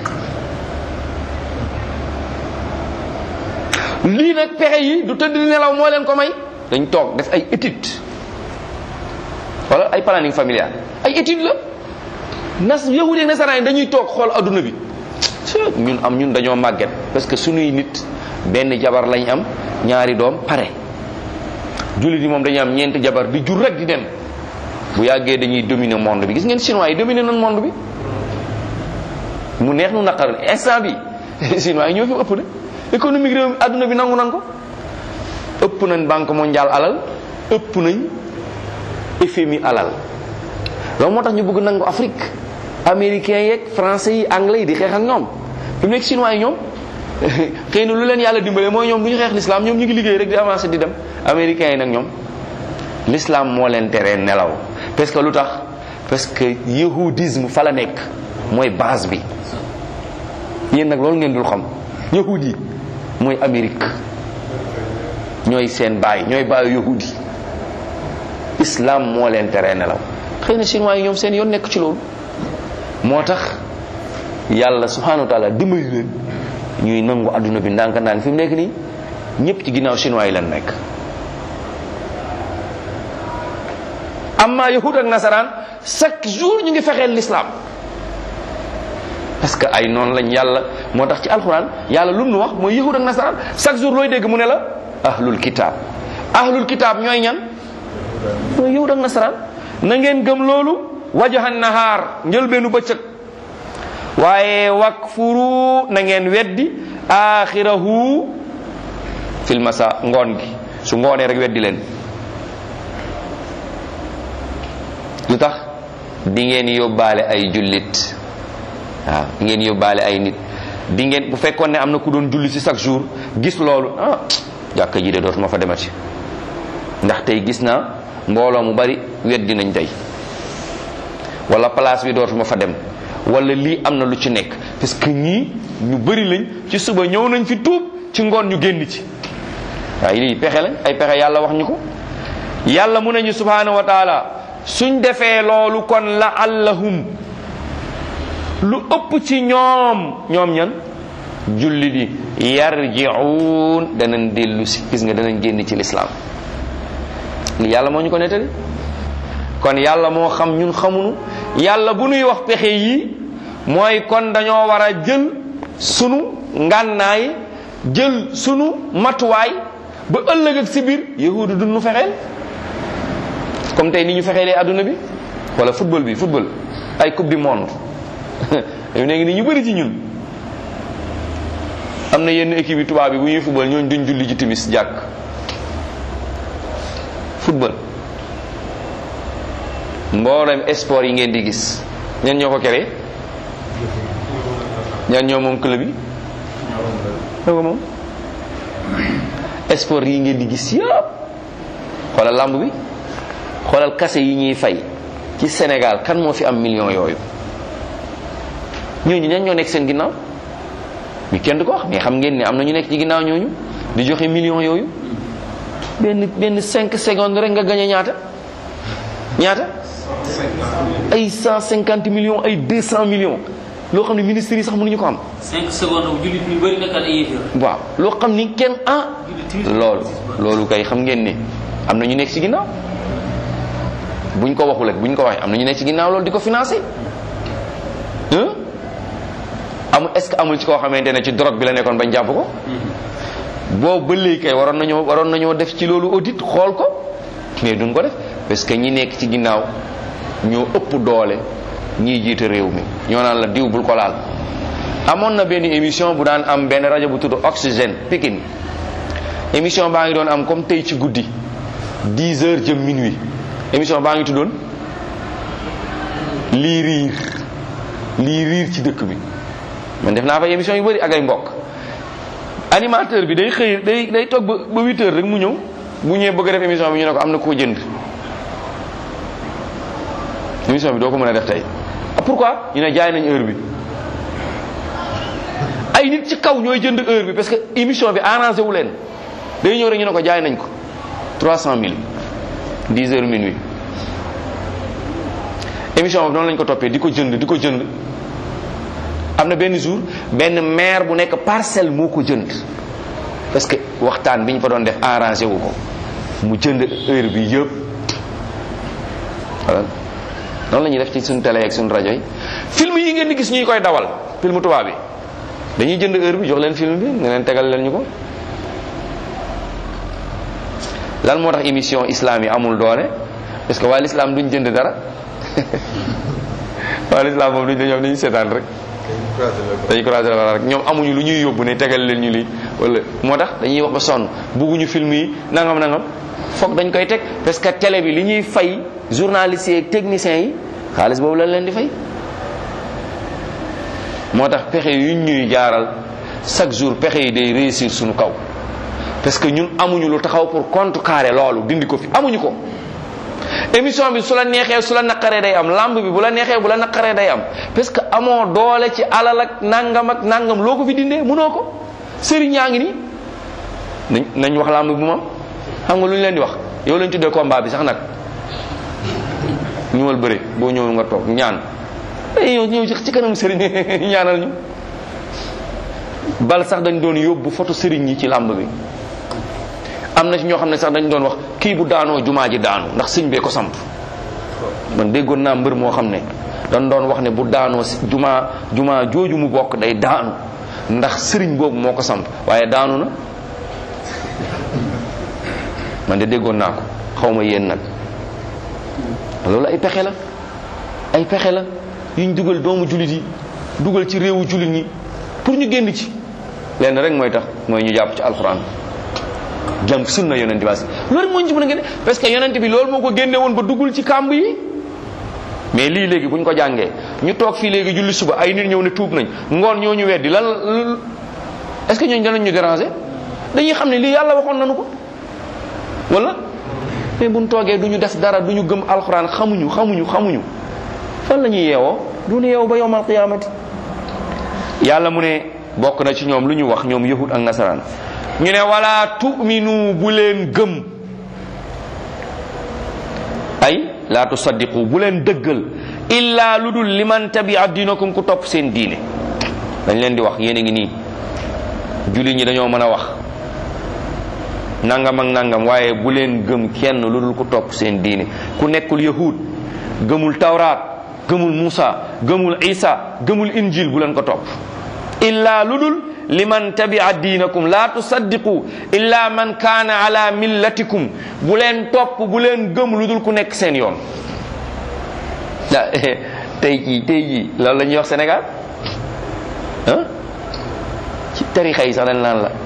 lii nag pexe yi du tëdd di nelaw moo leen ko may dañ toog def ay étude wala ay planning familial ay étude la nas yahudi ak nasaraan yi dañuy toog xool adduna bi ñun am ñun dañoo màgget parce que suñuy nit benn jabar lañ am ñaari doom pare jullit yi moom dañuy am ñeenti jabar di jur rek di dem bu yàggee dañuy dominer monde bi gis ngeen chinois yi dominer nañ monde bi mu neex nu naqar instant bi chinois yi ñoo fi ëpp de économique réew adduna bi nangu nan ko ëpp nañ banque mondiale alal ëpp nañ FMI alal loolu moo tax ñu bëgg nangu Afrique américains yeeg français yi anglais yi di xeex ak ñoom fi mu nekk chinois yi ñoom xëy na lu leen yàlla dimbale mooy ñoom du ñu xeex l'islam ñoom ñu ngi liggéey rek di avancer di dem américains yi nag ñoom l'islam moo leen teree nelaw parce que lu tax parce que yahudisme fa la nekk mooy base bi yéen nag loolu ngeen dul xam yahud yi mooy Amérique ñooy seen baay ñooy baayu yahud yi islam moo leen teree nelaw xëy na chinois yi ñoom seen yoon nekk ci loolu moo tax yàlla subhanahu wa taala dimbali leen ñuy nangu adduna bi ndànk ndànk fi mu nekk nii ñëpp ci ginnaaw chinois yi leen nekk amma yahud ak nasaraan chaque jour ñu ngi fexeel l'islam parce que ay noonu lañ yàlla moo tax ci alxuraan yàlla lu mu nu wax mooy yahud ak nasaraan chaque jour looy dégg mu ne la ahlul kitaab ahlul kitaab ñooy ñan mooy yahud ak nasaraan na ngeen gëm loolu wajahan nahaar njëlbeenu bëccëg waaye wakfuru na ngeen weddi axirahu fil masa ngoon gi su ngoonee rek weddi leen lu tax di ngeen yóbbaale ay jullit waaw di ngeen yóbbaale ay nit di ngeen bu fekkoon ne am na ku doon julli ci chaque jour gis loolu ah jàkka ji de dootuma fa demati ndax tey gis naa mbooloo mu bari weddi nañ tey wala place bi dootuma fa dem wala lii am na lu ci nekk parce que ñii ñu bari lañ ci suba ñëw nañ fi tuub ci ngoon ñu génn ci waaye lii pexe lañ ay pexe yàlla wax ñu ko yàlla mu nañu subhanahu wa taala suñ defee loolu kon la allahum lu ëpp ci ñoom ñoom ñan julli di yarji'un danañ dellu si gis nga danañ génn ci lislaam li yàlla moo ñu ko nettali kon yàlla moo xam ñun xamunu yàlla bu nuy wax pexe yi mooy kon dañoo war a jël sunu ngànnaay jël sunu matuwaay ba ëllëg ak si biir yahudu du nu fexeel comme tey ni ñu fexeelee adduna bi wala football bi football ay coupe du monde yow ne ngi ni ñu bëri ci ñun am na yenn équipe yi tubaab bi bu ñuy football ñooñ duñ julli ji timis jàkk football mboolem sport yi ngeen di gis ñan ñoo ko créé ñan ñoo moom club yi ñoo ko moom sport yi ngeen di gis yëpp xoolal lamb bi xoolal kase yi ñuy fay ci Sénégal kan moo fi am million yooyu ñooñu ñan ñoo nekk seen ginnaaw mi kenn du ko wax mais xam ngeen ne am na ñu nekk ci ginnaaw ñooñu di joxe million yooyu benn benn cinq secondes rek nga gañe ñaata ñaata ay cent cinquante millions ay deux cent millions loo xam ne ministres yi sax mënuñu ko am 5 secondes bu jullit ñu bëri nekkaat ay yéefar. waaw loo xam ni kenn ah jullit timis loolu loolu kay xam ngeen ni am na ñu nekk ci ginnaaw buñ ko waxul ak buñ ko waxee am na ñu nekk ci ginnaaw loolu di ko financé hein amul est ce que amul ci koo xamante ne ci drogue bi la nekkoon bañ jàpp ko boobu ba léegi kay waroon nañoo waroon nañoo def ci loolu audit xool ko mais duñ ko def parce que ñi nekk ci ginnaaw ñoo ëpp doole ñiy jiite réew mi ñoo naan la diw bul ko laal amoon na benn émission bu daan am benn rajo bu tudd Oxygène Pikine émission baa ngi doon am comme tey ci guddi 10 heures jëm minuit émission baa ngi tuddoon lii riir lii riir ci dëkk bi man def naa fa émission yu bëri ak ay mbokk animateur bi day xëy day day toog ba ba 8 heures rek mu ñëw bu ñëwee bëgg a def émission bi ñu ne ko am na koo jënd émission bi doo ko mën a def tey pourquoi ñu ne jaay nañ heure bi ay nit ci kaw ñooy jënd heure bi parce que émission bi arrangé wu leen day ñëw rek ñu ne ko jaay nañ ko 300000 10 heures minuit émission boobu noonu lañ ko toppee di ko jënd di ko jënd am na benn jour benn maire bu nekk parcelle moo ko jënd parce que waxtaan bi ñu fa doon def arrangé wu ko mu jënd heure bi yëpp voilà noonu la ñuy def ci suñu télé ak suñu rajo yi film yi ngeen di gis ñuy koy dawal film tubaab bi dañuy jënd heure bi jox leen film bi nga leen tegal leen ñu ko lan moo tax émission islam yi amul doole parce que waa l'islam duñ jënd dara waa l'islam moom duñ ñoom dañuy seetaan rek dañuy croiser la rek ñoom amuñu lu ñuy yóbbu ne tegal leen ñu lii wala moo tax dañuy wax ba sonn bugguñu film yi nangam nangam foog dañ koy teg parce que télé bi li ñuy fay journalistes yi ak techniciens yi xaalis boobu lañ leen di fay moo tax pexe yuñ ñuy jaaral chaque jour pexe yi day réussir suñu kaw parce que ñun amuñu lu taxaw pour contrecarrer loolu dindi ko fi amuñu ko émission bi su la neexee su la naqaree day am lamb bi bu la neexee bu la naqaree day am parce que amoo doole ci alal ak nangam ak nangam loo ko fi dindee mënoo ko sëriñ yaa ngi nii nañ nañ wax lamb bi mu am xam nga lu ñu leen di wax yow lañ tuddee combat bi sax nag ñëwal bëri boo ñëwul nga toog ñaan ay yow ñëw ci kanam sëriñ ñaanal ñu bal sax dañ doon yóbbu photo sëriñ yi ci lamb bi am na ci ñoo xam ne sax dañ doon wax kii bu daanoo jumaa ji daanu ndax sëñ bee ko samp man déggoon naa mbër moo xam ne dañ doon wax ne bu daanoo jumaa jumaa jooju mu bokk day daanu ndax sëriñ boobu moo ko samp waaye daanu na man de déggoon naa ko xaw ma yéen nag loolu ay pexe la ay pexe la yuñ dugal doomu jullit yi dugal ci réewu jullit ñi pour ñu génn ci lenn rek mooy tax mooy ñu jàpp ci alxuraan jëm sunna yonent bi loolu moo ñu ci mën a génne parce que yonent bi loolu moo ko génne woon ba duggul ci kàmb yi mais lii léegi bu ñu ko jàngee ñu toog fii léegi julli suba ay nit ñëw ne tuub nañ ngoon ñoo ñu weddi lan est-ce que ñooñu danañ ñu déranger dañuy xam ne lii yàlla waxoon nañu ko wala mais buñ toogee du ñu def dara du ñu gëm alxuraan xamuñu xamuñu xamuñu fan la ñuy yeewoo du ñu yeewu ba yowmal qiyaamati yàlla mu ne bokk na ci ñoom lu ñu wax ñoom yahud ak nasaraan ñu ne wala tu'minu bu leen gëm ay laa tusaddiqu bu leen dëggal illa lu dul liman tabia dinakum ku topp seen diine dañ leen di wax yéen a ngi nii jullit ñi dañoo mën a wax nangam ak nangam waaye bu leen gëm kenn lu dul ku topp seen diine ku nekkul yahud gëmul tawraat gëmul Musa gëmul Isa gëmul injil bu leen ko topp illa lu dul liman tabia diinakum la tusaddiqu illa man kaana ala millatikum bu leen topp bu leen gëm lu dul ku nekk seen yoon tey jii tey jii loolu la ñuy wax Sénégal ah ci tarixa yi sax dañ naan la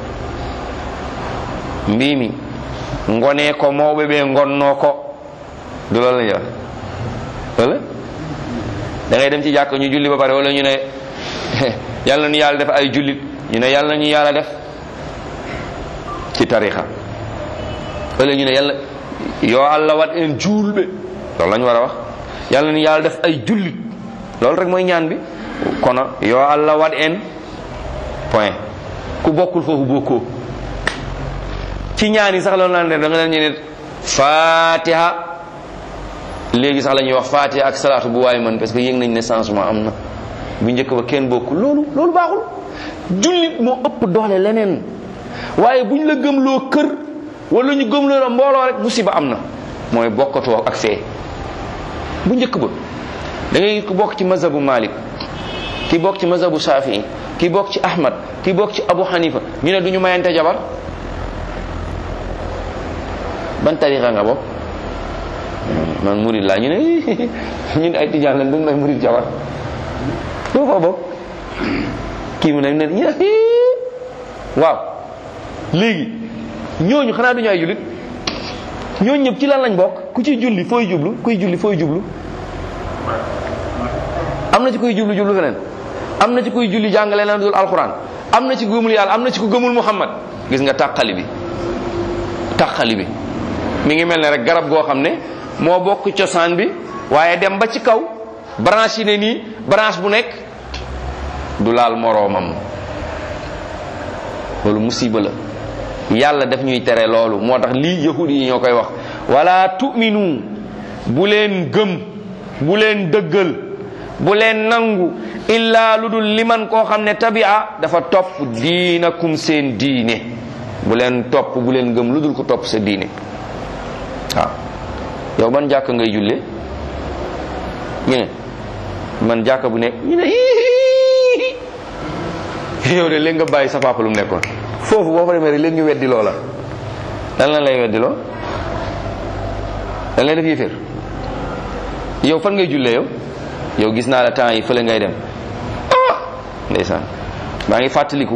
mbii mi ngonee ko mawɓe ɓe ngonnoo ko du loolu la ñuy wax wala da ngay dem ci jàkk ñu julli ba pare wala ñu ne yàlla nu yàlla def ay jullit ñu ne yàlla ñu yàlla def ci tarixa wala ñu ne yàlla yoo allah wat en juulɓe loolu la ñu war a wax yàlla ni yàlla def ay jullit loolu rek mooy ñaan bi kono yoo allah wat en point ku bokkul foofu bokkoo ci ñaan yi sax loolu naan da nga leen ñu ne fatiha léegi sax la ñuy wax fatiha ak salaatu bu waay man parce que yëg nañ ne changement am na bu njëkk ba kenn bokkul loolu loolu baaxul jullit moo ëpp doole leneen waaye buñ la gëmloo kër wala ñu gëmloo la mbooloo rek musiba am na mooy bokkatoo ak fee bu njëkk ba da ngay ku bokk ci mazhabu Malik ki bokk ci mazhabu Shafii ki bokk ci Ahmad ki bokk ci Abu Hanifa ñu ne du ñu mayante jabar ban tarixa nga bokk man murid laa ñu ne ñun ay tijaan lañ duñ may murid jabar doo fa bokk kii mu ne ñu ne waaw léegi ñooñu xanaa duñu ay jullit ñooñu ñëpp ci lan lañ bokk ku ciy julli fooy jublu kuy julli fooy jublu am na ci kuy jublu jublu feneen am na ci kuy julli jàng leneen dul alxuraan am na ci ku gëmul yàlla am na ci ku gëmul muhammad gis nga tàqali bi tàqali bi mi ngi mel ne rek garab goo xam ne moo bokk cosaan bi waaye dem ba ci kaw branche yi ne nii branche bu nekk du laal moroomam loolu musiba la yàlla daf ñuy tere loolu moo tax lii yahudi yi ñoo koy wax wala tu'minu bu leen gëm bu leen dëggal bu leen nangu illa lu dul liman koo xam ne tabia dafa topp diinakum seen diine bu leen topp bu leen gëm lu dul ko topp sa diine waaw yow ban jàkk ngay julle ñu ne man jàkk bu nekk ñu ne yow de léegi nga bàyyi sa papa lu mu nekkoon foofu boo fa demee rek léegi ñu weddi loola lan lan lay weddi loo lan lay def yéeféer yow fan ngay jullee yow yow gis naa la temps yi fële ngay dem ah ndeysaan maa ngi fàttaliku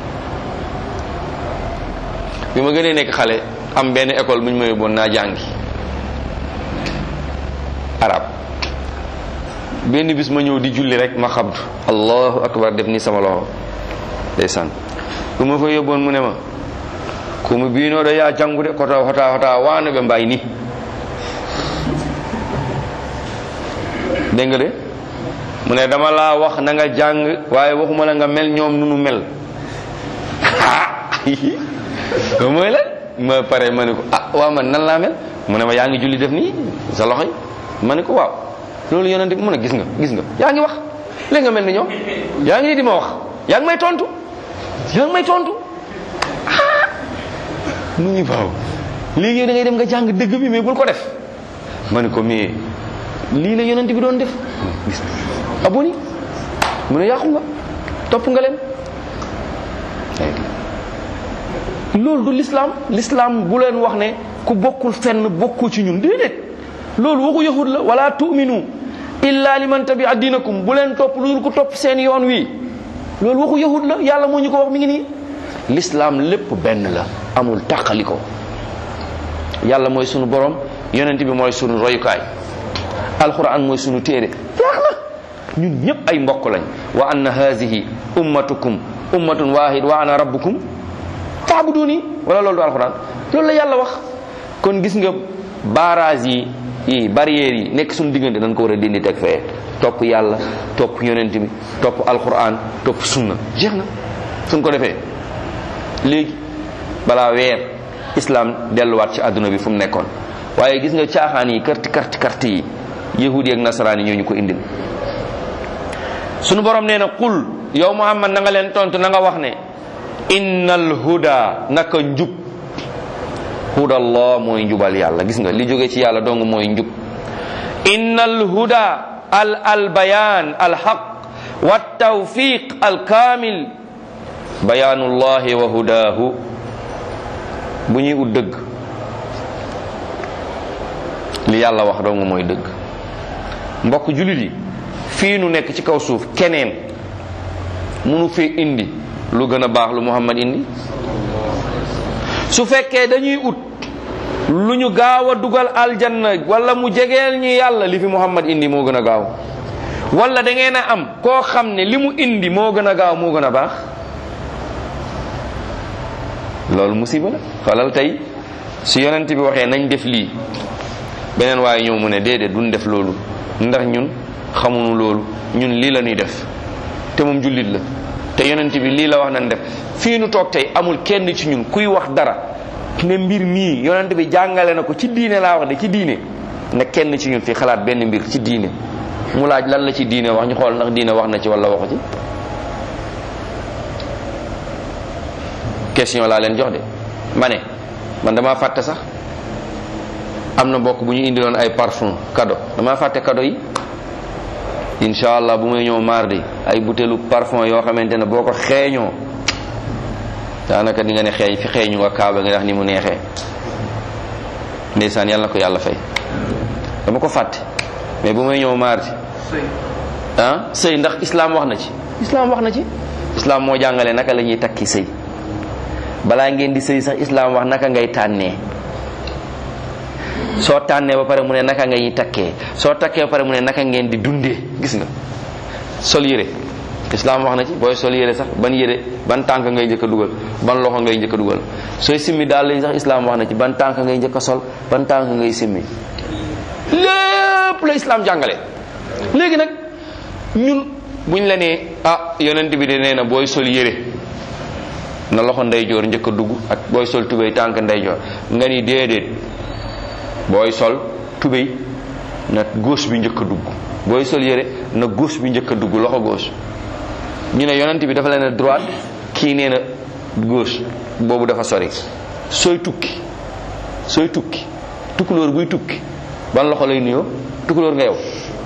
bi ma gënee nekk xale am benn école bu ñu ma yóbboon naa jàngi arab benn bis ma ñëw di julli rek ma xabdu allahu akbar def ni sama loxo ndeysaan bu ma fa yóbboon mu ne ma kumu biinoo da yaa jàngu de kota hota hota waano ɓe mbay ni dégg nga de mu ne dama laa wax na nga jàng waaye waxuma la nga mel ñoom nu nu mel ah mooy la ma pare ma ne ko ah waaw man nan laa mel mu ne ma yaa ngi julli def nii sa loxo yi ma ne ko waaw loolu yonente bi mu ne gis nga gis nga yaa ngi wax léegi nga mel ni ñoom yaa ngi nii di ma wax yaa ngi may tontu yaa ngi may tontu ah mu ngi baaw léegi da ngay dem nga jàng dëgg bi mais bul ko def ma ne ko mais lii la yonente bi doon def gis nga aboni mu ne yàqu nga topp nga leen loolu du l'islam l'islam bu leen wax ne ku bokkul fenn bokkul ci ñun déedéet loolu waxu yahud la wala tu'minu illa liman tabi'a dinakum bu leen topp lu dul ku topp seen yoon wi loolu waxu yahud la yàlla moo ñu ko wax mi ngi nii l'islam lépp benn la amul tàqali ko yàlla mooy sunu borom yonent bi mooy sunu royukaay alquran mooy sunu téere jeex na ñun ñëpp ay mbokk lañ wa anna hazihi ummatukum ummatun wahid wa ana rabbukum faabuduni wala loolu du alquran loolu la yàlla wax kon gis nga barrage yi yi barrières yi nekk suñu diggante dañ ko war a dindi teg fee topp yàlla topp yonent bi topp alquran topp sunna jeex na suñ ko defee léegi balaa weer islam delluwaat ci àdduna bi fu mu nekkoon waaye gis nga caaxaan yi karti karti karti yi yahudi ak nasaraan yi ñoo ñu ko indil sunu borom nee na qul yow muhammad na nga leen tontu na nga wax ne innal huda naka njub hudallah mooy njubal yàlla gis nga li jóge ci yàlla dong mooy njub innal huda al al bayan al haq wa tawfiq al kamil bayanullahi wa hudahu bu ñuy ut dëgg li yàlla wax dong mooy dëgg mbokk julit yi fii nu nekk ci kaw suuf keneen munu fee indi lu gën a baax lu muhammad indi su fekkee dañuy ut lu ñu gaaw a dugal aljanna wala mu jegeel ñu yàlla li fi muhammad indi moo gën a gaaw wala da ngeen a am koo xam ne li mu indi moo gën a gaaw moo gën a baax loolu musiba la xoolal tey su yonent bi waxee nañ def lii beneen waaye ñëw mu ne déedéet duñ def loolu ndax ñun xamuñu loolu ñun lii la ñuy def te moom jullit la te yonent bi lii la wax nañ def fii nu toog tey amul kenn ci ñun kuy wax dara ne mbir mii yonent bi jàngale na ko ci diine laa wax de ci diine ne kenn ci ñun fi xalaat benn mbir ci diine mu laaj lan la ci diine wax ñu xool ndax diine wax na ci wala waxu ci question laa leen jox de ma ne man damaa fàtte sax am na mbokk bu ñu indiloon ay parfum cadeau damaa fàtte cadeau yi incha allah bu may ñëw mardi ay butéelu parfum yoo xamante ne boo ko xeeñoo daanaka di nga ne xeeñ fi xeeñu nga kaaba nga ndax ni mu neexee ndeysaan yàlla na ko yàlla fay dama ko fàtte mais bu may ñëw mardi ah sëy ndax islam wax na ci islam wax na ci islam moo jàngale naka la ñuy takki sëy balaa ngeen di sëy sax islam wax naka ngay tànnee soo tànnee ba pare mu ne naka ngay takkee soo takkee ba pare mu ne naka ngeen di dundee gis nga sol yére islam wax na ci booy sol yére sax ban yére ban tànk ngay njëkk a dugal ban loxo ngay njëkk a dugal sooy simmi daal lañ sax islam wax na ci ban tànk ngay njëkk a sol ban tànk ngay simmi lépp la islam jàngale léegi nag ñun buñ la nee ah yonent bi de nee na booy sol yére na loxo ndeyjoor njëkk a dugg ak booy sol tubéy tànk ndeyjoor nga ni déedéet booy sol tubéy na gauche bi njëkk a dugg booy sol yére na gauche bi njëkk a dugg loxo gauche ñu ne yonent bi dafa leen a droite kii nee na gauche boobu dafa sori sooy tukki sooy tukki tukkulóor buy tukki ban loxo lay nuyoo tukkulóor nga yow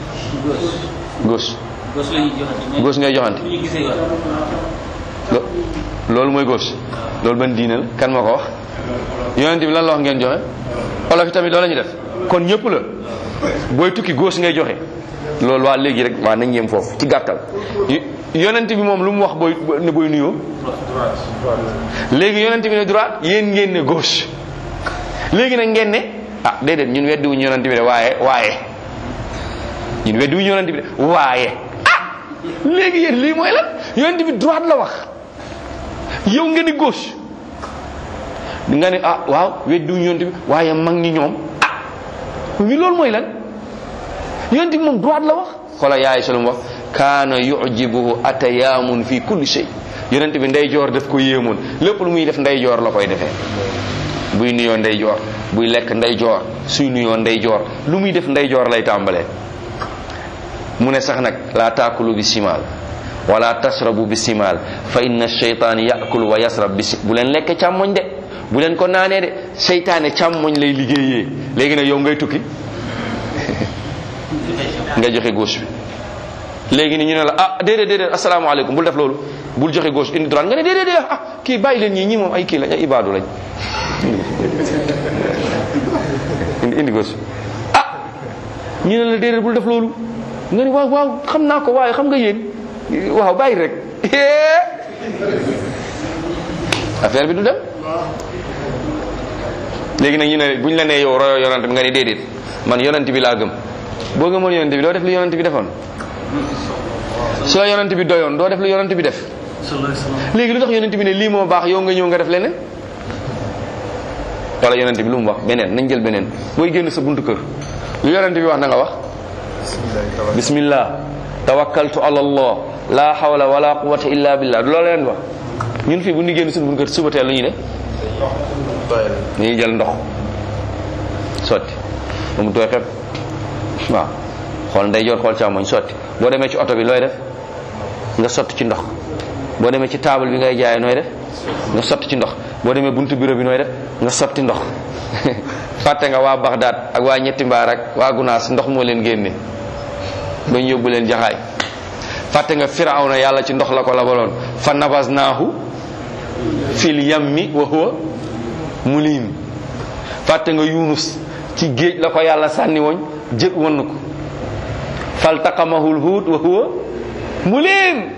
gauche gos la ñuy joxante. gauche ngay joxante bu ñu gisee yoon. lo- loolu mooy gauche loolu ban diine la kan ma ko wax yonent bi lan la wax ngeen joxe olof yi tamit loolu la ñu def kon ñëpp la booy tukki gauche ngay joxe loolu waa léegi rek waa nañ yem foofu ci gàttal y- yonent bi moom lu mu wax booy ne booy nuyoo léegi yonent bi ne droite yéen ngeen ne gauche léegi nag ngeen ne ah déedéet ñun weddi wuñu yonent bi de waaye waaye ñun weddi wuñu yonent bi de waaye ah léegi yéen lii mooy lan yonent bi droite la wax yow nga ni gauche nga ne ah waaw weddi wuñu yonent bi waaye mag ñi ñoom ah mi loolu mooy lan yonent bi moom droite la wax xoola yaay salum wax kaana yujibuhu atayaamun fi kulli shay yonent bi ndeyjoor daf ko yéemoon lépp lu muy def ndeyjoor la koy defee buy nuyoo ndeyjoor buy lekk ndeyjoor suy nuyoo ndeyjoor lu muy def ndeyjoor lay tàmbalee mu ne sax nag laa taakulu bi simaal wala tasrabu bi simaal fa inna sheytaan yakulu wa yasrab bi si bu leen lekke càmmoñ de bu leen ko naanee de seytaane càmmoñ lay liggéeyee léegi nag yow ngay tukki nga joxe gauche bi léegi ni ñu ne la ah déedéet déedéet asalaamaaleykum bul def loolu bul joxe gauche indi droite nga ne déedéet déedéet ah kii bàyyi leen ñii ñii moom ay kii lañ ay ibaadu lañ indi indi gauche ah ñu ne la déedéet bul def loolu nga ni waaw waaw xam naa ko waaye xam nga yéen waaw bàyyi rek affaire bi du dem léegi nag ñu ne buñ la nee yow royo yonent bi nga ni déedéet man yonent bi laa gëm boo gëmoon yonent bi doo def lu yonent bi defoon su la yonent bi doyoon doo def lu yonent bi def sallallahu alayhi wa sallam. léegi lu tax yonent bi ne lii moo baax yow nga ñëw nga def leneen wala yonent bi lu mu wax beneen nañ jël beneen booy génn sa buntu kër lu yonent bi wax na nga wax bismillah tawakkaltu ala allah la hawla wala quwwata illa billah du loolu leen wax ñun fii bu ñu génn suñu buntu kër suba teel lu ñuy def dañuy jël ndox sotti ba mu tooy xepp waaw xool ndeyjoor xool càmmoñ sotti boo demee ci oto bi looy def nga sotti ci ndox boo demee ci table bi ngay jaayee nooy def nga sotti ci ndox boo demee buntu bureau bi nooy def nga sotti ndox fàtte nga waa Bagdad ak waa ñetti mbaar ak waa Gunaas ndox moo leen génne ba ñu yóbbu leen jaxaay fàtte nga firawna yàlla ci ndox la ko labaloon fa nabasnaahu fil yammi wa huwa mulim fàtte nga yunus ci géej la ko yàlla sànni woon jët wann ko faltaqamahul huut wa huwa mulim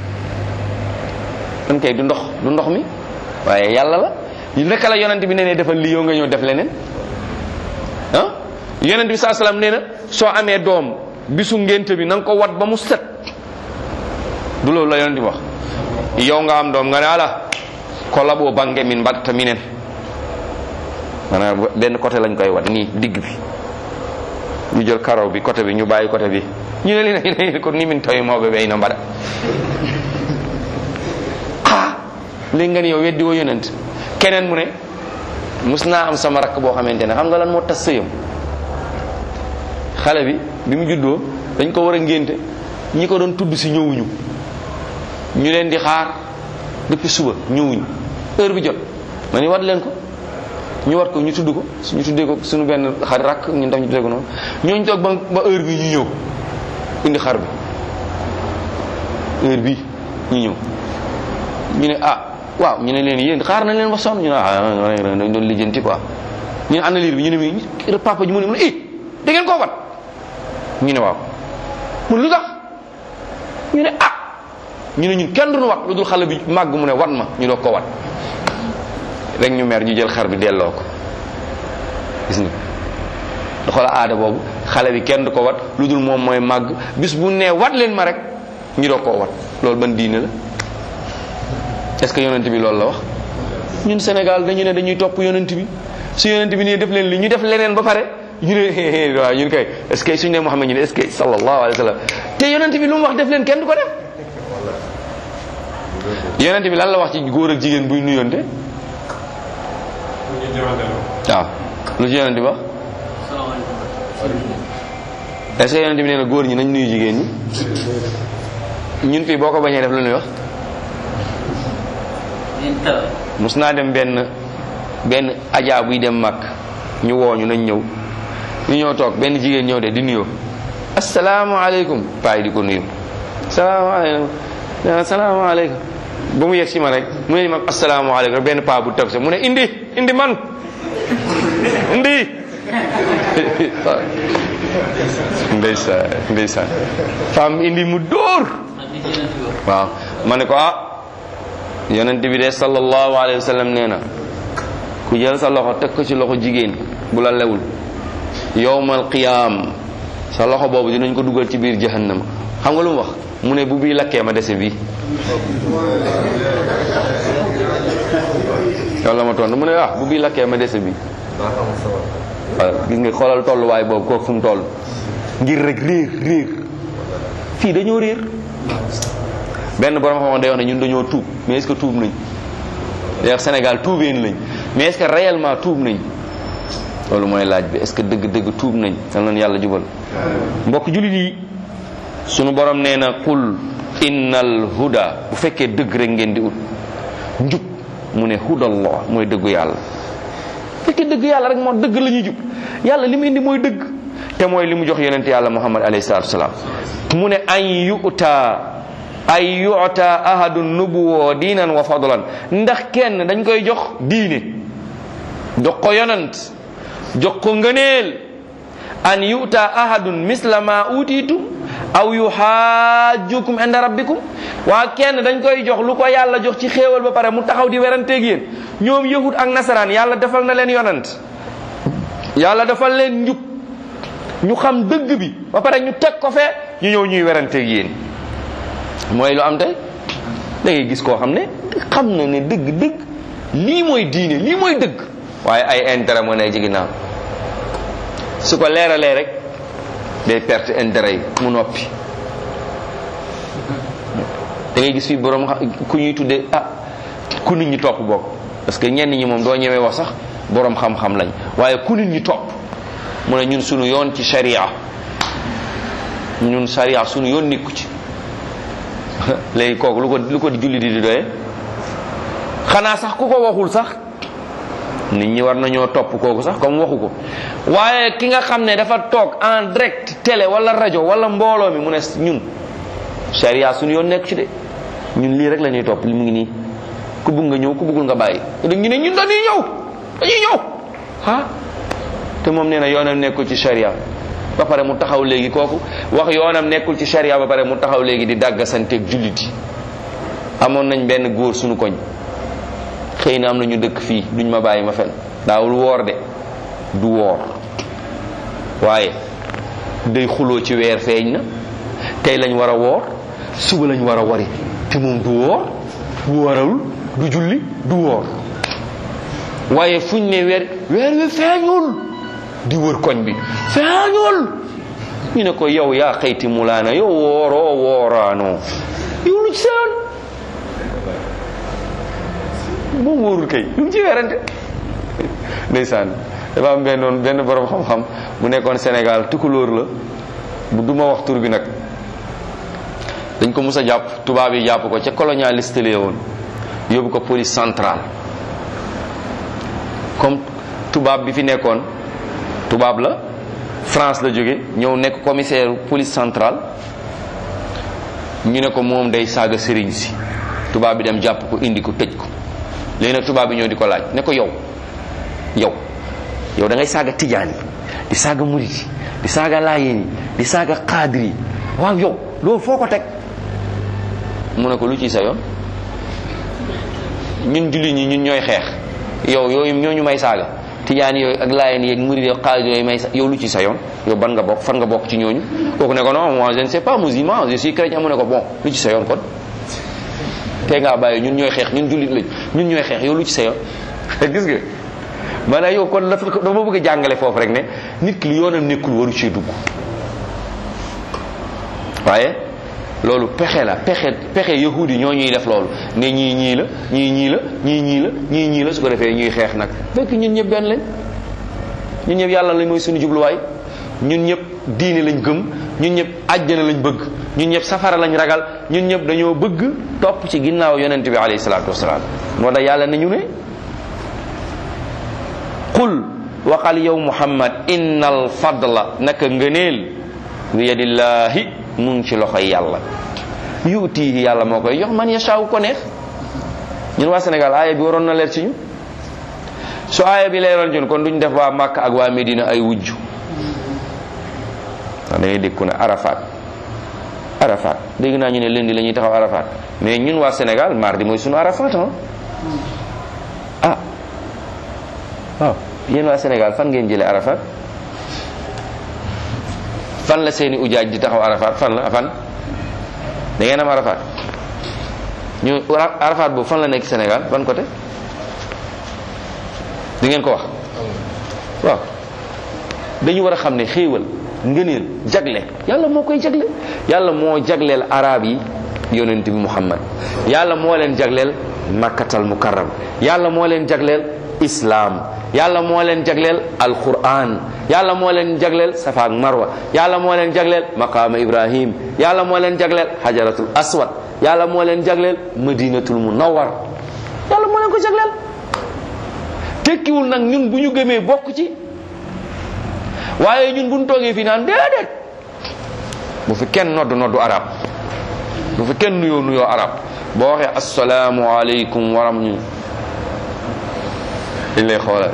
man kay du ndox du ndox mi waaye yàlla la naka la yonent bi nee ne defal lii yow nga ñëw def leneen ah yonent bi saa salaam nee na soo amee doom bisu ngénte bi na nga ko wat ba mu set du loolu la yonent bi wax yow nga am doom nga ne ala ko laboo bange min mbatta minen maanaam benn côté lañ koy wat nii digg bi ñu jël karaw bi côté bi ñu bàyyi côté bi ñu ne li na ko ni min tawi mawɓe ɓe ina mbaɗa ah léegi nga ni yow weddi woo yonent keneen mu ne mus naa am sama rakk boo xamante ne xam nga lan moo tas sëyam xale bi bi mu juddoo dañ ko war a ngénte ñi ko doon tudd si ñëwuñu ñu leen di xaar depuis suba ñëwuñu heure bi jot ma ni wat leen ko ñu wat ko ñu tudd ko ñu tuddee ko suñu benn xar rakk ñun tam ñu tuddee ko noonu ñooñu toog ba ba heure bi ñu ñëw indi xar bi heure bi ñu ñëw ñu ne ah waaw ñu ne leen yéen xaar nañ leen ba sonn ñu ne ah dañ doon lijjanti quoi ñu ne ana liir bi ñu ne mi papa ji mu ne mu ne eh da ngeen koo wat ñu ne waaw mu ne lu tax ñu ne ah ñu ne ñun kenn duñu wat lu dul xale bi màgg mu ne wat ma ñu doog ko wat rek ñu mer ñu jël xar bi delloo ko gis nga xoola aada boobu xale bi kenn du ko wat lu dul moom mooy màgg bis bu nee wat leen ma rek ñu doo koo wat loolu ban diine la est-ce que yonent bi loolu la wax ñun Sénégal dañu ne dañuy topp yonent bi su yonent bi nii def leen li ñu def leneen ba pare ñu ne waaw ñun kay est-ce que suñu ne Muhammad ñu ne est-ce que sallallahu alayhi wa sallam te yonent bi lu mu wax def leen kenn du ko def yonent bi lan la wax ci góor ak jigéen buy nuyonte waaw lu ci yonent bi wax est-ce que yonent bi nee na góor ñi nañ nuyu jigéen ñi ñun fii boo ko bañee def lu ñuy wax mus naa dem benn benn ajaa buy dem mag ñu wooñu nañ ñëw ñu ñëw toog benn jigéen ñëw de di nuyoo asalaamaaleykum paay di ko nuyu salaamaaleykum asalaamaaleykum ba mu yegg si ma rek mu ne ma asalaamaaleykum benn paa bu toog sa mu ne indi indi man indi ndeysaan ndeysaan femme indi mu dóor waaw ma ne ko ah yonent bi de sallallahu alayhi wa sallam nee na ku jël sa loxo teg ko ci loxo jigéen bu la lewul yowmal qiyaam sa loxo boobu dinañ ko dugal ci biir jahannama xam nga lu mu wax mu ne bu bii lakkee ma dese bii loolu la ma tontu mu ne ah bu bii lakkee ma dese bii waaw gis nga xoolal tolluwaay boobu kooku fu mu toll ngir rek réer réer fii dañoo réer benn borom xam day wax ne ñun dañoo tuub mais est-ce que tuub nañ d'ailleurs Sénégal tuubeen lañ mais est-ce que réellement tuub nañ loolu mooy laaj bi est-ce que dëgg-dëgg tuub nañ yal nañu yàlla jubal mbokk jullit yi sunu borom nee na qul innal huda bu fekkee dëgg rek ngeen di ut njub mu ne hudallah mooy dëggu yàlla bu fekkee dëgg yàlla rek moo dëgg la ñuy jub yàlla li mu indi mooy dëgg te mooy li mu jox yonent yàlla muhammad alayhi salaatu wasalaam mu ne an yu'ta ay yu'ta ahadun nubuwoo diinan wa fadlan ndax kenn dañ koy jox diine jox ko yonent jox ko ngëneel an yu'ta ahadun misla ma utiitum aw yuhajjukum inda rabbikum waa kenn dañ koy jox lu ko yàlla jox ci xéewal ba pare mu taxaw di weranteeg yéen ñoom yahud ak nasaraan yàlla defal na leen yonent yàlla defal leen njub ñu xam dëgg bi ba pare ñu teg ko fee ñu ñëw ñuy weranteeg yéen mooy lu am tey da ngay gis koo xam ne xam na ne dëgg dëgg lii mooy diine lii mooy dëgg waaye ay intérêt moo ne ci ginnaaw su ko leeralee rek day perte intérêt yi mu noppi da ngay gis fii borom ku ñuy tuddee ah ku nit ñi topp bokk parce que ñenn ñi moom doo ñemee wax sax borom xam-xam lañ waaye ku nit ñi topp mu ne ñun sunu yoon ci sharia ñun sharia sunu yoon nekku ci léegi kooku lu ko lu ko julli di di doyee xanaa sax ku ko waxul sax nit ñi war nañoo topp kooku sax comme waxu ko waaye ki nga xam ne dafa toog en direct télé wala rajo wala mbooloo mi mu ne ñun sharia suñu yoon nekk ci de ñun lii rek la ñuy topp li mu ngi nii ku bëgg nga ñëw ku bëggul nga bàyyi ñu ne ñun dañuy ñëw dañuy ñëw ah te moom nee na yoonam nekkul ci sharia ba pare mu taxaw léegi kooku wax yoonam nekkul ci sharia ba pare mu taxaw léegi di dàggasanteeg jullit yi amoon nañ benn góor suñu koñ xëy na am na ñu dëkk fii duñ ma bàyyi ma fen daawul woor de du woor waaye day xuloo ci weer feeñ na tey lañ war a woor suba lañ war a wari te moom du woor bu warawul du julli du woor waaye fuñ ne weer weer wi feeñul di wër koñ bi feeñul ñu ne ko yow yaa xëyti mulaana yow wooroo wooraanoo yow lu ci seen moom wóorul kay lu mu ci werante ndeysaan dafa am benn benn borom xam-xam bu nekkoon Sénégal tukulóor la bu duma wax tur bi nag dañ ko mus a jàpp tubaab yi jàpp ko ca colonialiste la woon yóbbu ko police centrale comme tubaab bi fi nekkoon tubaab la France la jóge ñëw nekk commissaire police centrale ñu ne ko moom day saaga sëriñ si tubaab bi dem jàpp ko indi ko tëj ko léegi nag tubaab bi ñëw di ko laaj ne ko yow yow yow da ngay saaga tijaan yi di saaga murit yi di saaga laayeen yi di saaga xaadir yi waaw yow loolu foo ko teg mu ne ko lu ci sa yoon ñun julli ñi ñun ñooy xeex yow yooyu ñooñu may saaga tijaan yooyu ak laayeen yeeg murid yooyu xaalis yooyu may sa yow lu ci sa yoon yow ban nga bokk fan nga bokk ci ñooñu kooku ne ko non moi je ne sais pas musulman je suis chrétien mu ne ko bon lu ci sa yoon kon tey ngaa bàyyi ñun ñooy xeex ñun jullit lañ ñun ñooy xeex yow lu ci sa yoon gis nga maanaam yow kon dafa dafa bëgg a jàngale foofu rek ne nit ki lu yoonam nekkul waru ci dugg waaye loolu pexe la pexe pexe yahudi ñoo ñuy def loolu ne ñii ñii la ñii ñii la ñii ñii la ñii ñii la su ko defee ñuy xeex nag fekk ñun ñëpp benn lañ ñun ñëpp yàlla lañ mooy suñu jubluwaay ñun ñëpp diine lañ gëm ñun ñëpp àjjana lañ bëgg ñun ñëpp safara lañ ragal ñun ñëpp dañoo bëgg topp ci ginnaaw yonent bi alayhi salaatu wasalaam moo tax yàlla ne ñu ne qul waxal yow muhammad innal fadla naka ngëneel bi yadillaahi mu ngi ci loxoy yàlla yuutiihi yàlla moo koy jox man yashaaw ko neex ñun waa Sénégal aaya bi waroon na leer ci ñu su aaya bi leeroon ci ñun kon duñ def waa Màkka ak waa Medina ay wujj ndax da ngay dégg ku ne Arafat Arafat dégg naa ñu ne lundi la ñuy taxaw Arafat mais ñun waa Sénégal mardi mooy sunu Arafat ah ah waaw yéen waa Sénégal fan ngeen jëlee Arafat fan la seeni ujaaj di taxaw Arafat fan la fan da ngeen am Arafat ñu Arafat boobu fan la nekk Sénégal ban côté di ngeen ko wax waaw dañu war a xam ne xéewal ngëneel jagle yàlla moo koy jagle yàlla moo jagleel arab yi yonent bi muhammad yàlla moo leen jagleel makkatal mukarram yàlla moo leen jagleel islaam yàlla moo leen jagleel alquran yàlla moo leen jagleel safa ak marwa yàlla moo leen jagleel maqaama ibrahim yàlla moo leen jagleel hajaratul aswad yàlla moo leen jagleel madinatul munawwar yàlla moo leen ko jagleel tekkiwul nag ñun bu ñu gëmee bokk ci waaye ñun bu ñu toogee fii naan déedéet bu fi kenn nodd noddu arab bu fi kenn nuyoo nuyoo arab boo waxee asalaamu aleykum waram ñu dañ lay xoolal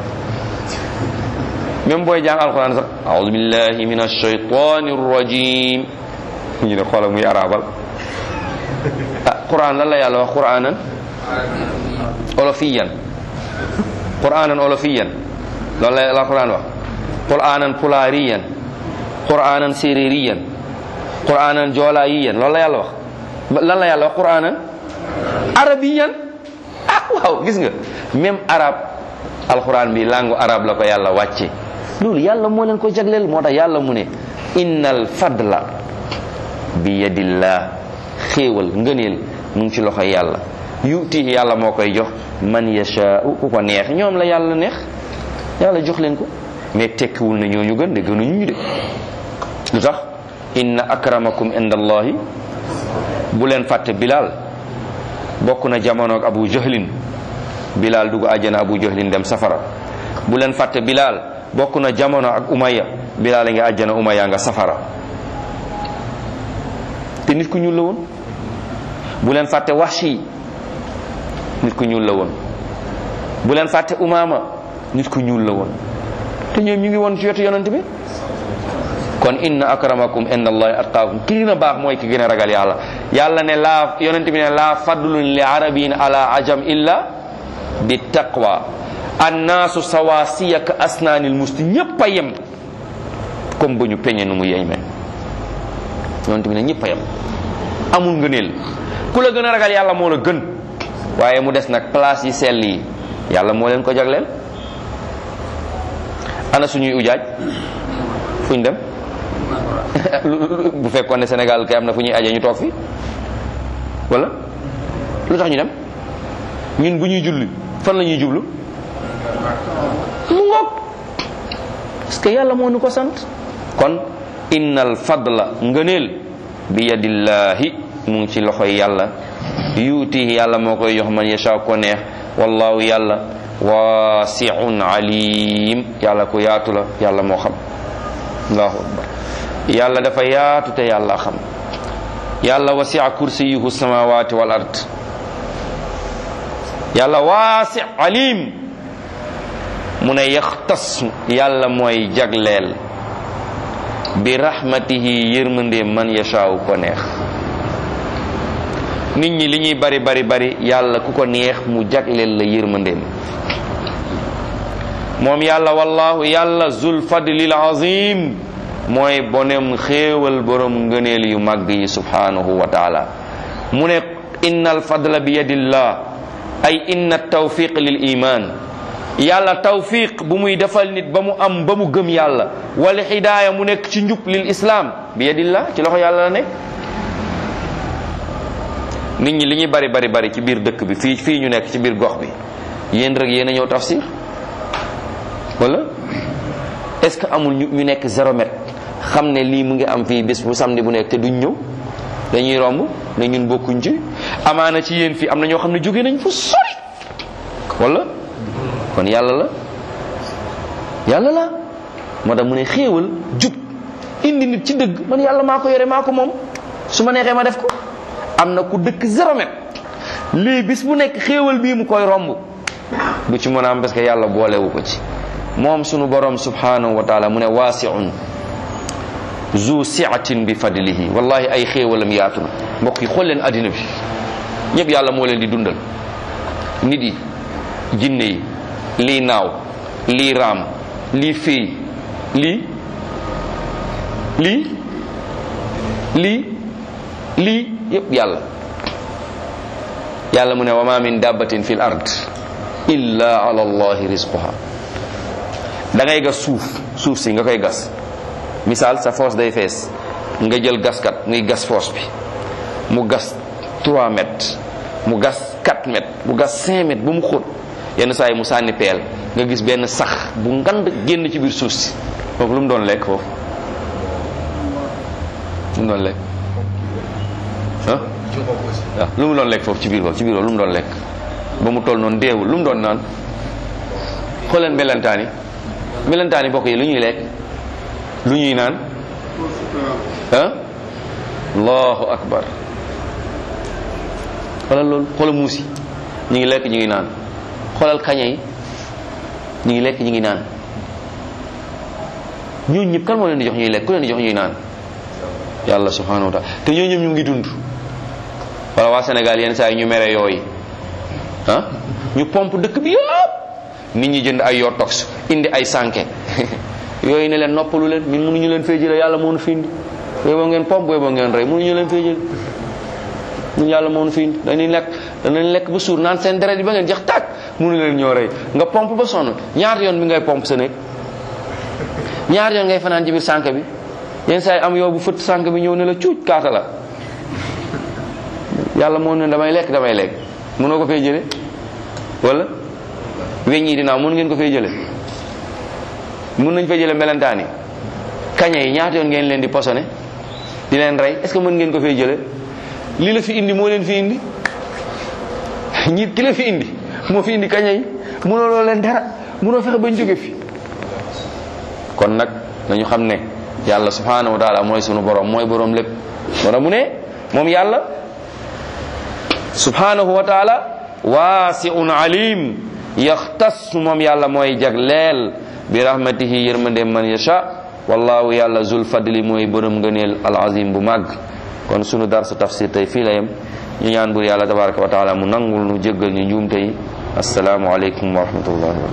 même booy jàng alquran sax aoudu billahi min alshaytani rrajim ñu ne xoolal muy arabal ah quran lan la yàlla wax quranan olofiyan quranan olofiyan loolu la alquran wax quranan pulaariyan quranan sérériyan quranan joolaayiyan loolu la yàlla wax lan la yàlla wax quranan arabiyan ah waaw gis nga même arab alquran bi langue arab la ko yàlla wàcce loolu yàlla moo leen ko jagleel moo tax yàlla mu ne innal fadla bi yadillah xéewal ngëneel mu ngi ci loxo yàlla yutihi yàlla moo koy jox man yashaau ku ko neex ñoom la yàlla neex yàlla jox leen ko mais tekkiwul na ñooñu gën de gënuñu ñu de lu tax inna akramakum inda allahi bu leen fàtte bilal bokk na jamono ak abu jahlin bilal dugg àjjana abu jahlin dem safara bu leen fàtte bilal bokk na jamono ak umaya bilal a nga àjjana umaya nga safara te nit ku ñuul la woon bu leen fàtte wahshi nit ku ñuul la woon bu leen fàtte umama nit ku ñuul la woon te ñoom ñu ngi woon ci wetu yonent bi kon inna akramakum inda allahi atqaakum ki gën a baax mooy ki gën a ragal yàlla yàlla ne laa yonent bi ne laa fadlun li arabiyin ala ajam illa bi taqwa annaasu sawasiya ka asnaanil musti ñëpp a yem comme ba ñu peñe nu mu yeyme yonent bi ne ñëpp a yem amul ngëneel ku la gën a ragal yàlla moo la gën waaye mu des nag place yi sell yi yàlla moo leen ko jagleel ana suñuy ujaaj fuñ dem bu fekkoon ne Sénégal kay am na fu ñuy aje ñu toog fi wala lu tax ñu dem ñun bu ñuy julli fan la ñuy jublu mu ngoog parce que yàlla moo nu ko sant kon innal fadla ngëneel bi yadillahi mu ngi ci loxoy yàlla yuutihi yàlla moo koy jox man yasha ko neex wallahu yàlla wasiun alim yàlla ko yaatu la yàlla moo xam allahu akbar yàlla dafa yaatu te yàlla xam yàlla wasia kursiyuhu samawati wal ard yàlla waasi alim mu ne yaxtas yàlla mooy jagleel bi rahmatihi yërmande man yashaaw ko neex nit ñi li ñuy bari bari bari yàlla ku ko neex mu jagleel la yërmandeem moom yàlla wallahu yàlla zul fadlil azim mooy bonem xéewal borom ngëneel yu màgg yi subhanahu wa taala mu ne inna al fadla bi yadillah ay inna tawfiq lil iman yàlla tawfiq bu muy defal nit ba mu am ba mu gëm yàlla wala hidaaya mu nekk ci njub lil islam bi yadillah ci loxo yàlla la nekk nit ñi li ñuy bari bari bari ci biir dëkk bi fii fii ñu nekk ci biir gox bi yéen rek yéen a ñëw tafsir wala est-ce que amul ñu ñu nekk zéro mètre xam ne lii mu ngi am fii bés bu samedi bu nekk te duñ ñëw dañuy romb ne ñun bokkuñ ci amaana ci yéen fii am na ñoo xam ne jóge nañ fu sori wala kon yàlla la yàlla la moo tax mu ne xéewal jub indi nit ci dëgg man yàlla maa ko yore maa ko moom su ma neexee ma def ko am na ku dëkk zéro mètre lii bis bu nekk xéewal bii mu koy romb du ci mën a am parce que yàlla boolewu ko ci moom sunu borom subhanahu wa taala mu ne waasiun zu siatin bi fadlihi wallahi ay xéewalam yaatu na mbokk yi xool leen addina bi ñëpp yàlla moo leen di dundal nit yi jinne yi lii naaw lii raam lii féey lii lii lii lii yëpp yàlla yàlla mu ne wa ma min dabbatin fil ard illa ala allahi rizquha da ngay gas suuf suuf si nga koy gas misaal sa foos day fees nga jël gaskat muy gas foos bi mu gas 3 mètres mu gas 4 mètres mu gas 5 mètres ba mu xóot yenn saa yi mu sànni peel nga gis benn sax bu ngand génn ci biir suuf si foofu lu mu doon lekk foofu lu mu doon lekk ah waaw lu mu doon lekk foofu ci biir foofu ci biir foofu lu mu doon lekk ba mu toll noonu deewul lu mu doon naan xooleen melentaan yi melentaan yi bokk yi lu ñuy lekk lu ñuy naan ah allahu akbar xoolal loolu xoolal muus yi ñu ngi lekk ñu ngi naan xoolal kaña yi ñu ngi lekk ñu ngi naan ñooñu ñëpp kan moo leen di jox ñuy lekk ku leen di jox ñuy naan yàlla subhanahu wa taala te ñooñu ñëpp ñu ngi dund wala waa Sénégal yenn saa yi ñu mere yooyu ah ñu pompe dëkk bi yëpp nit ñi jënd ay yoo tox indi ay sànke yooyu ne leen noppalu leen ñun mënuñu leen fee jële yàlla moo nu fi indi booy boo ngeen pompe booy boo ngeen rey mënuñu leen fee jële ñun yàlla moo nu fi indi dañuy lekk danañ lekk ba suur naan seen deret yi ba ngeen jeex tàkk mënu leen ñoo rey nga pompe ba sonn ñaata yoon bi ngay pompe sa nekk ñaata yoon ngay fanaan ci biir sànke bi yenn saa yi am yow bu fëtt sànke bi ñëw ne la cuuj kaata la yàlla moo ne damay lekk damay lekk mënoo ko fee jële wala weñ yi dinaaw mën ngeen ko fee jële mën nañ fee jële melentaan yi kaña yi ñaata yoon ngeen leen di posone di leen rey est ce que mën ngeen ko fee jële li la fi indi moo leen fi indi ñi ki la fi indi moo fi indi kaña yi mënoo loo leen dara mënoo fexe bañ jóge fi kon nag nañu xam ne yàlla subhanahu wa taala mooy sunu borom mooy borom lépp wala mu ne moom yàlla subhanahu wa taala waasiun alim yaxtas moom yàlla mooy jagleel bi rahmatihi yërmande man yasha wallahu yàlla zul fadli mooy borom ngëneel al azim bu màgg kon sunu darsu tafsir tey fii la yem ñu ñaan bur yàlla tabaraka wa taala mu nangul nu jéggal ñu njuumte yi asalaamu aleykum wa rahmatullahi wa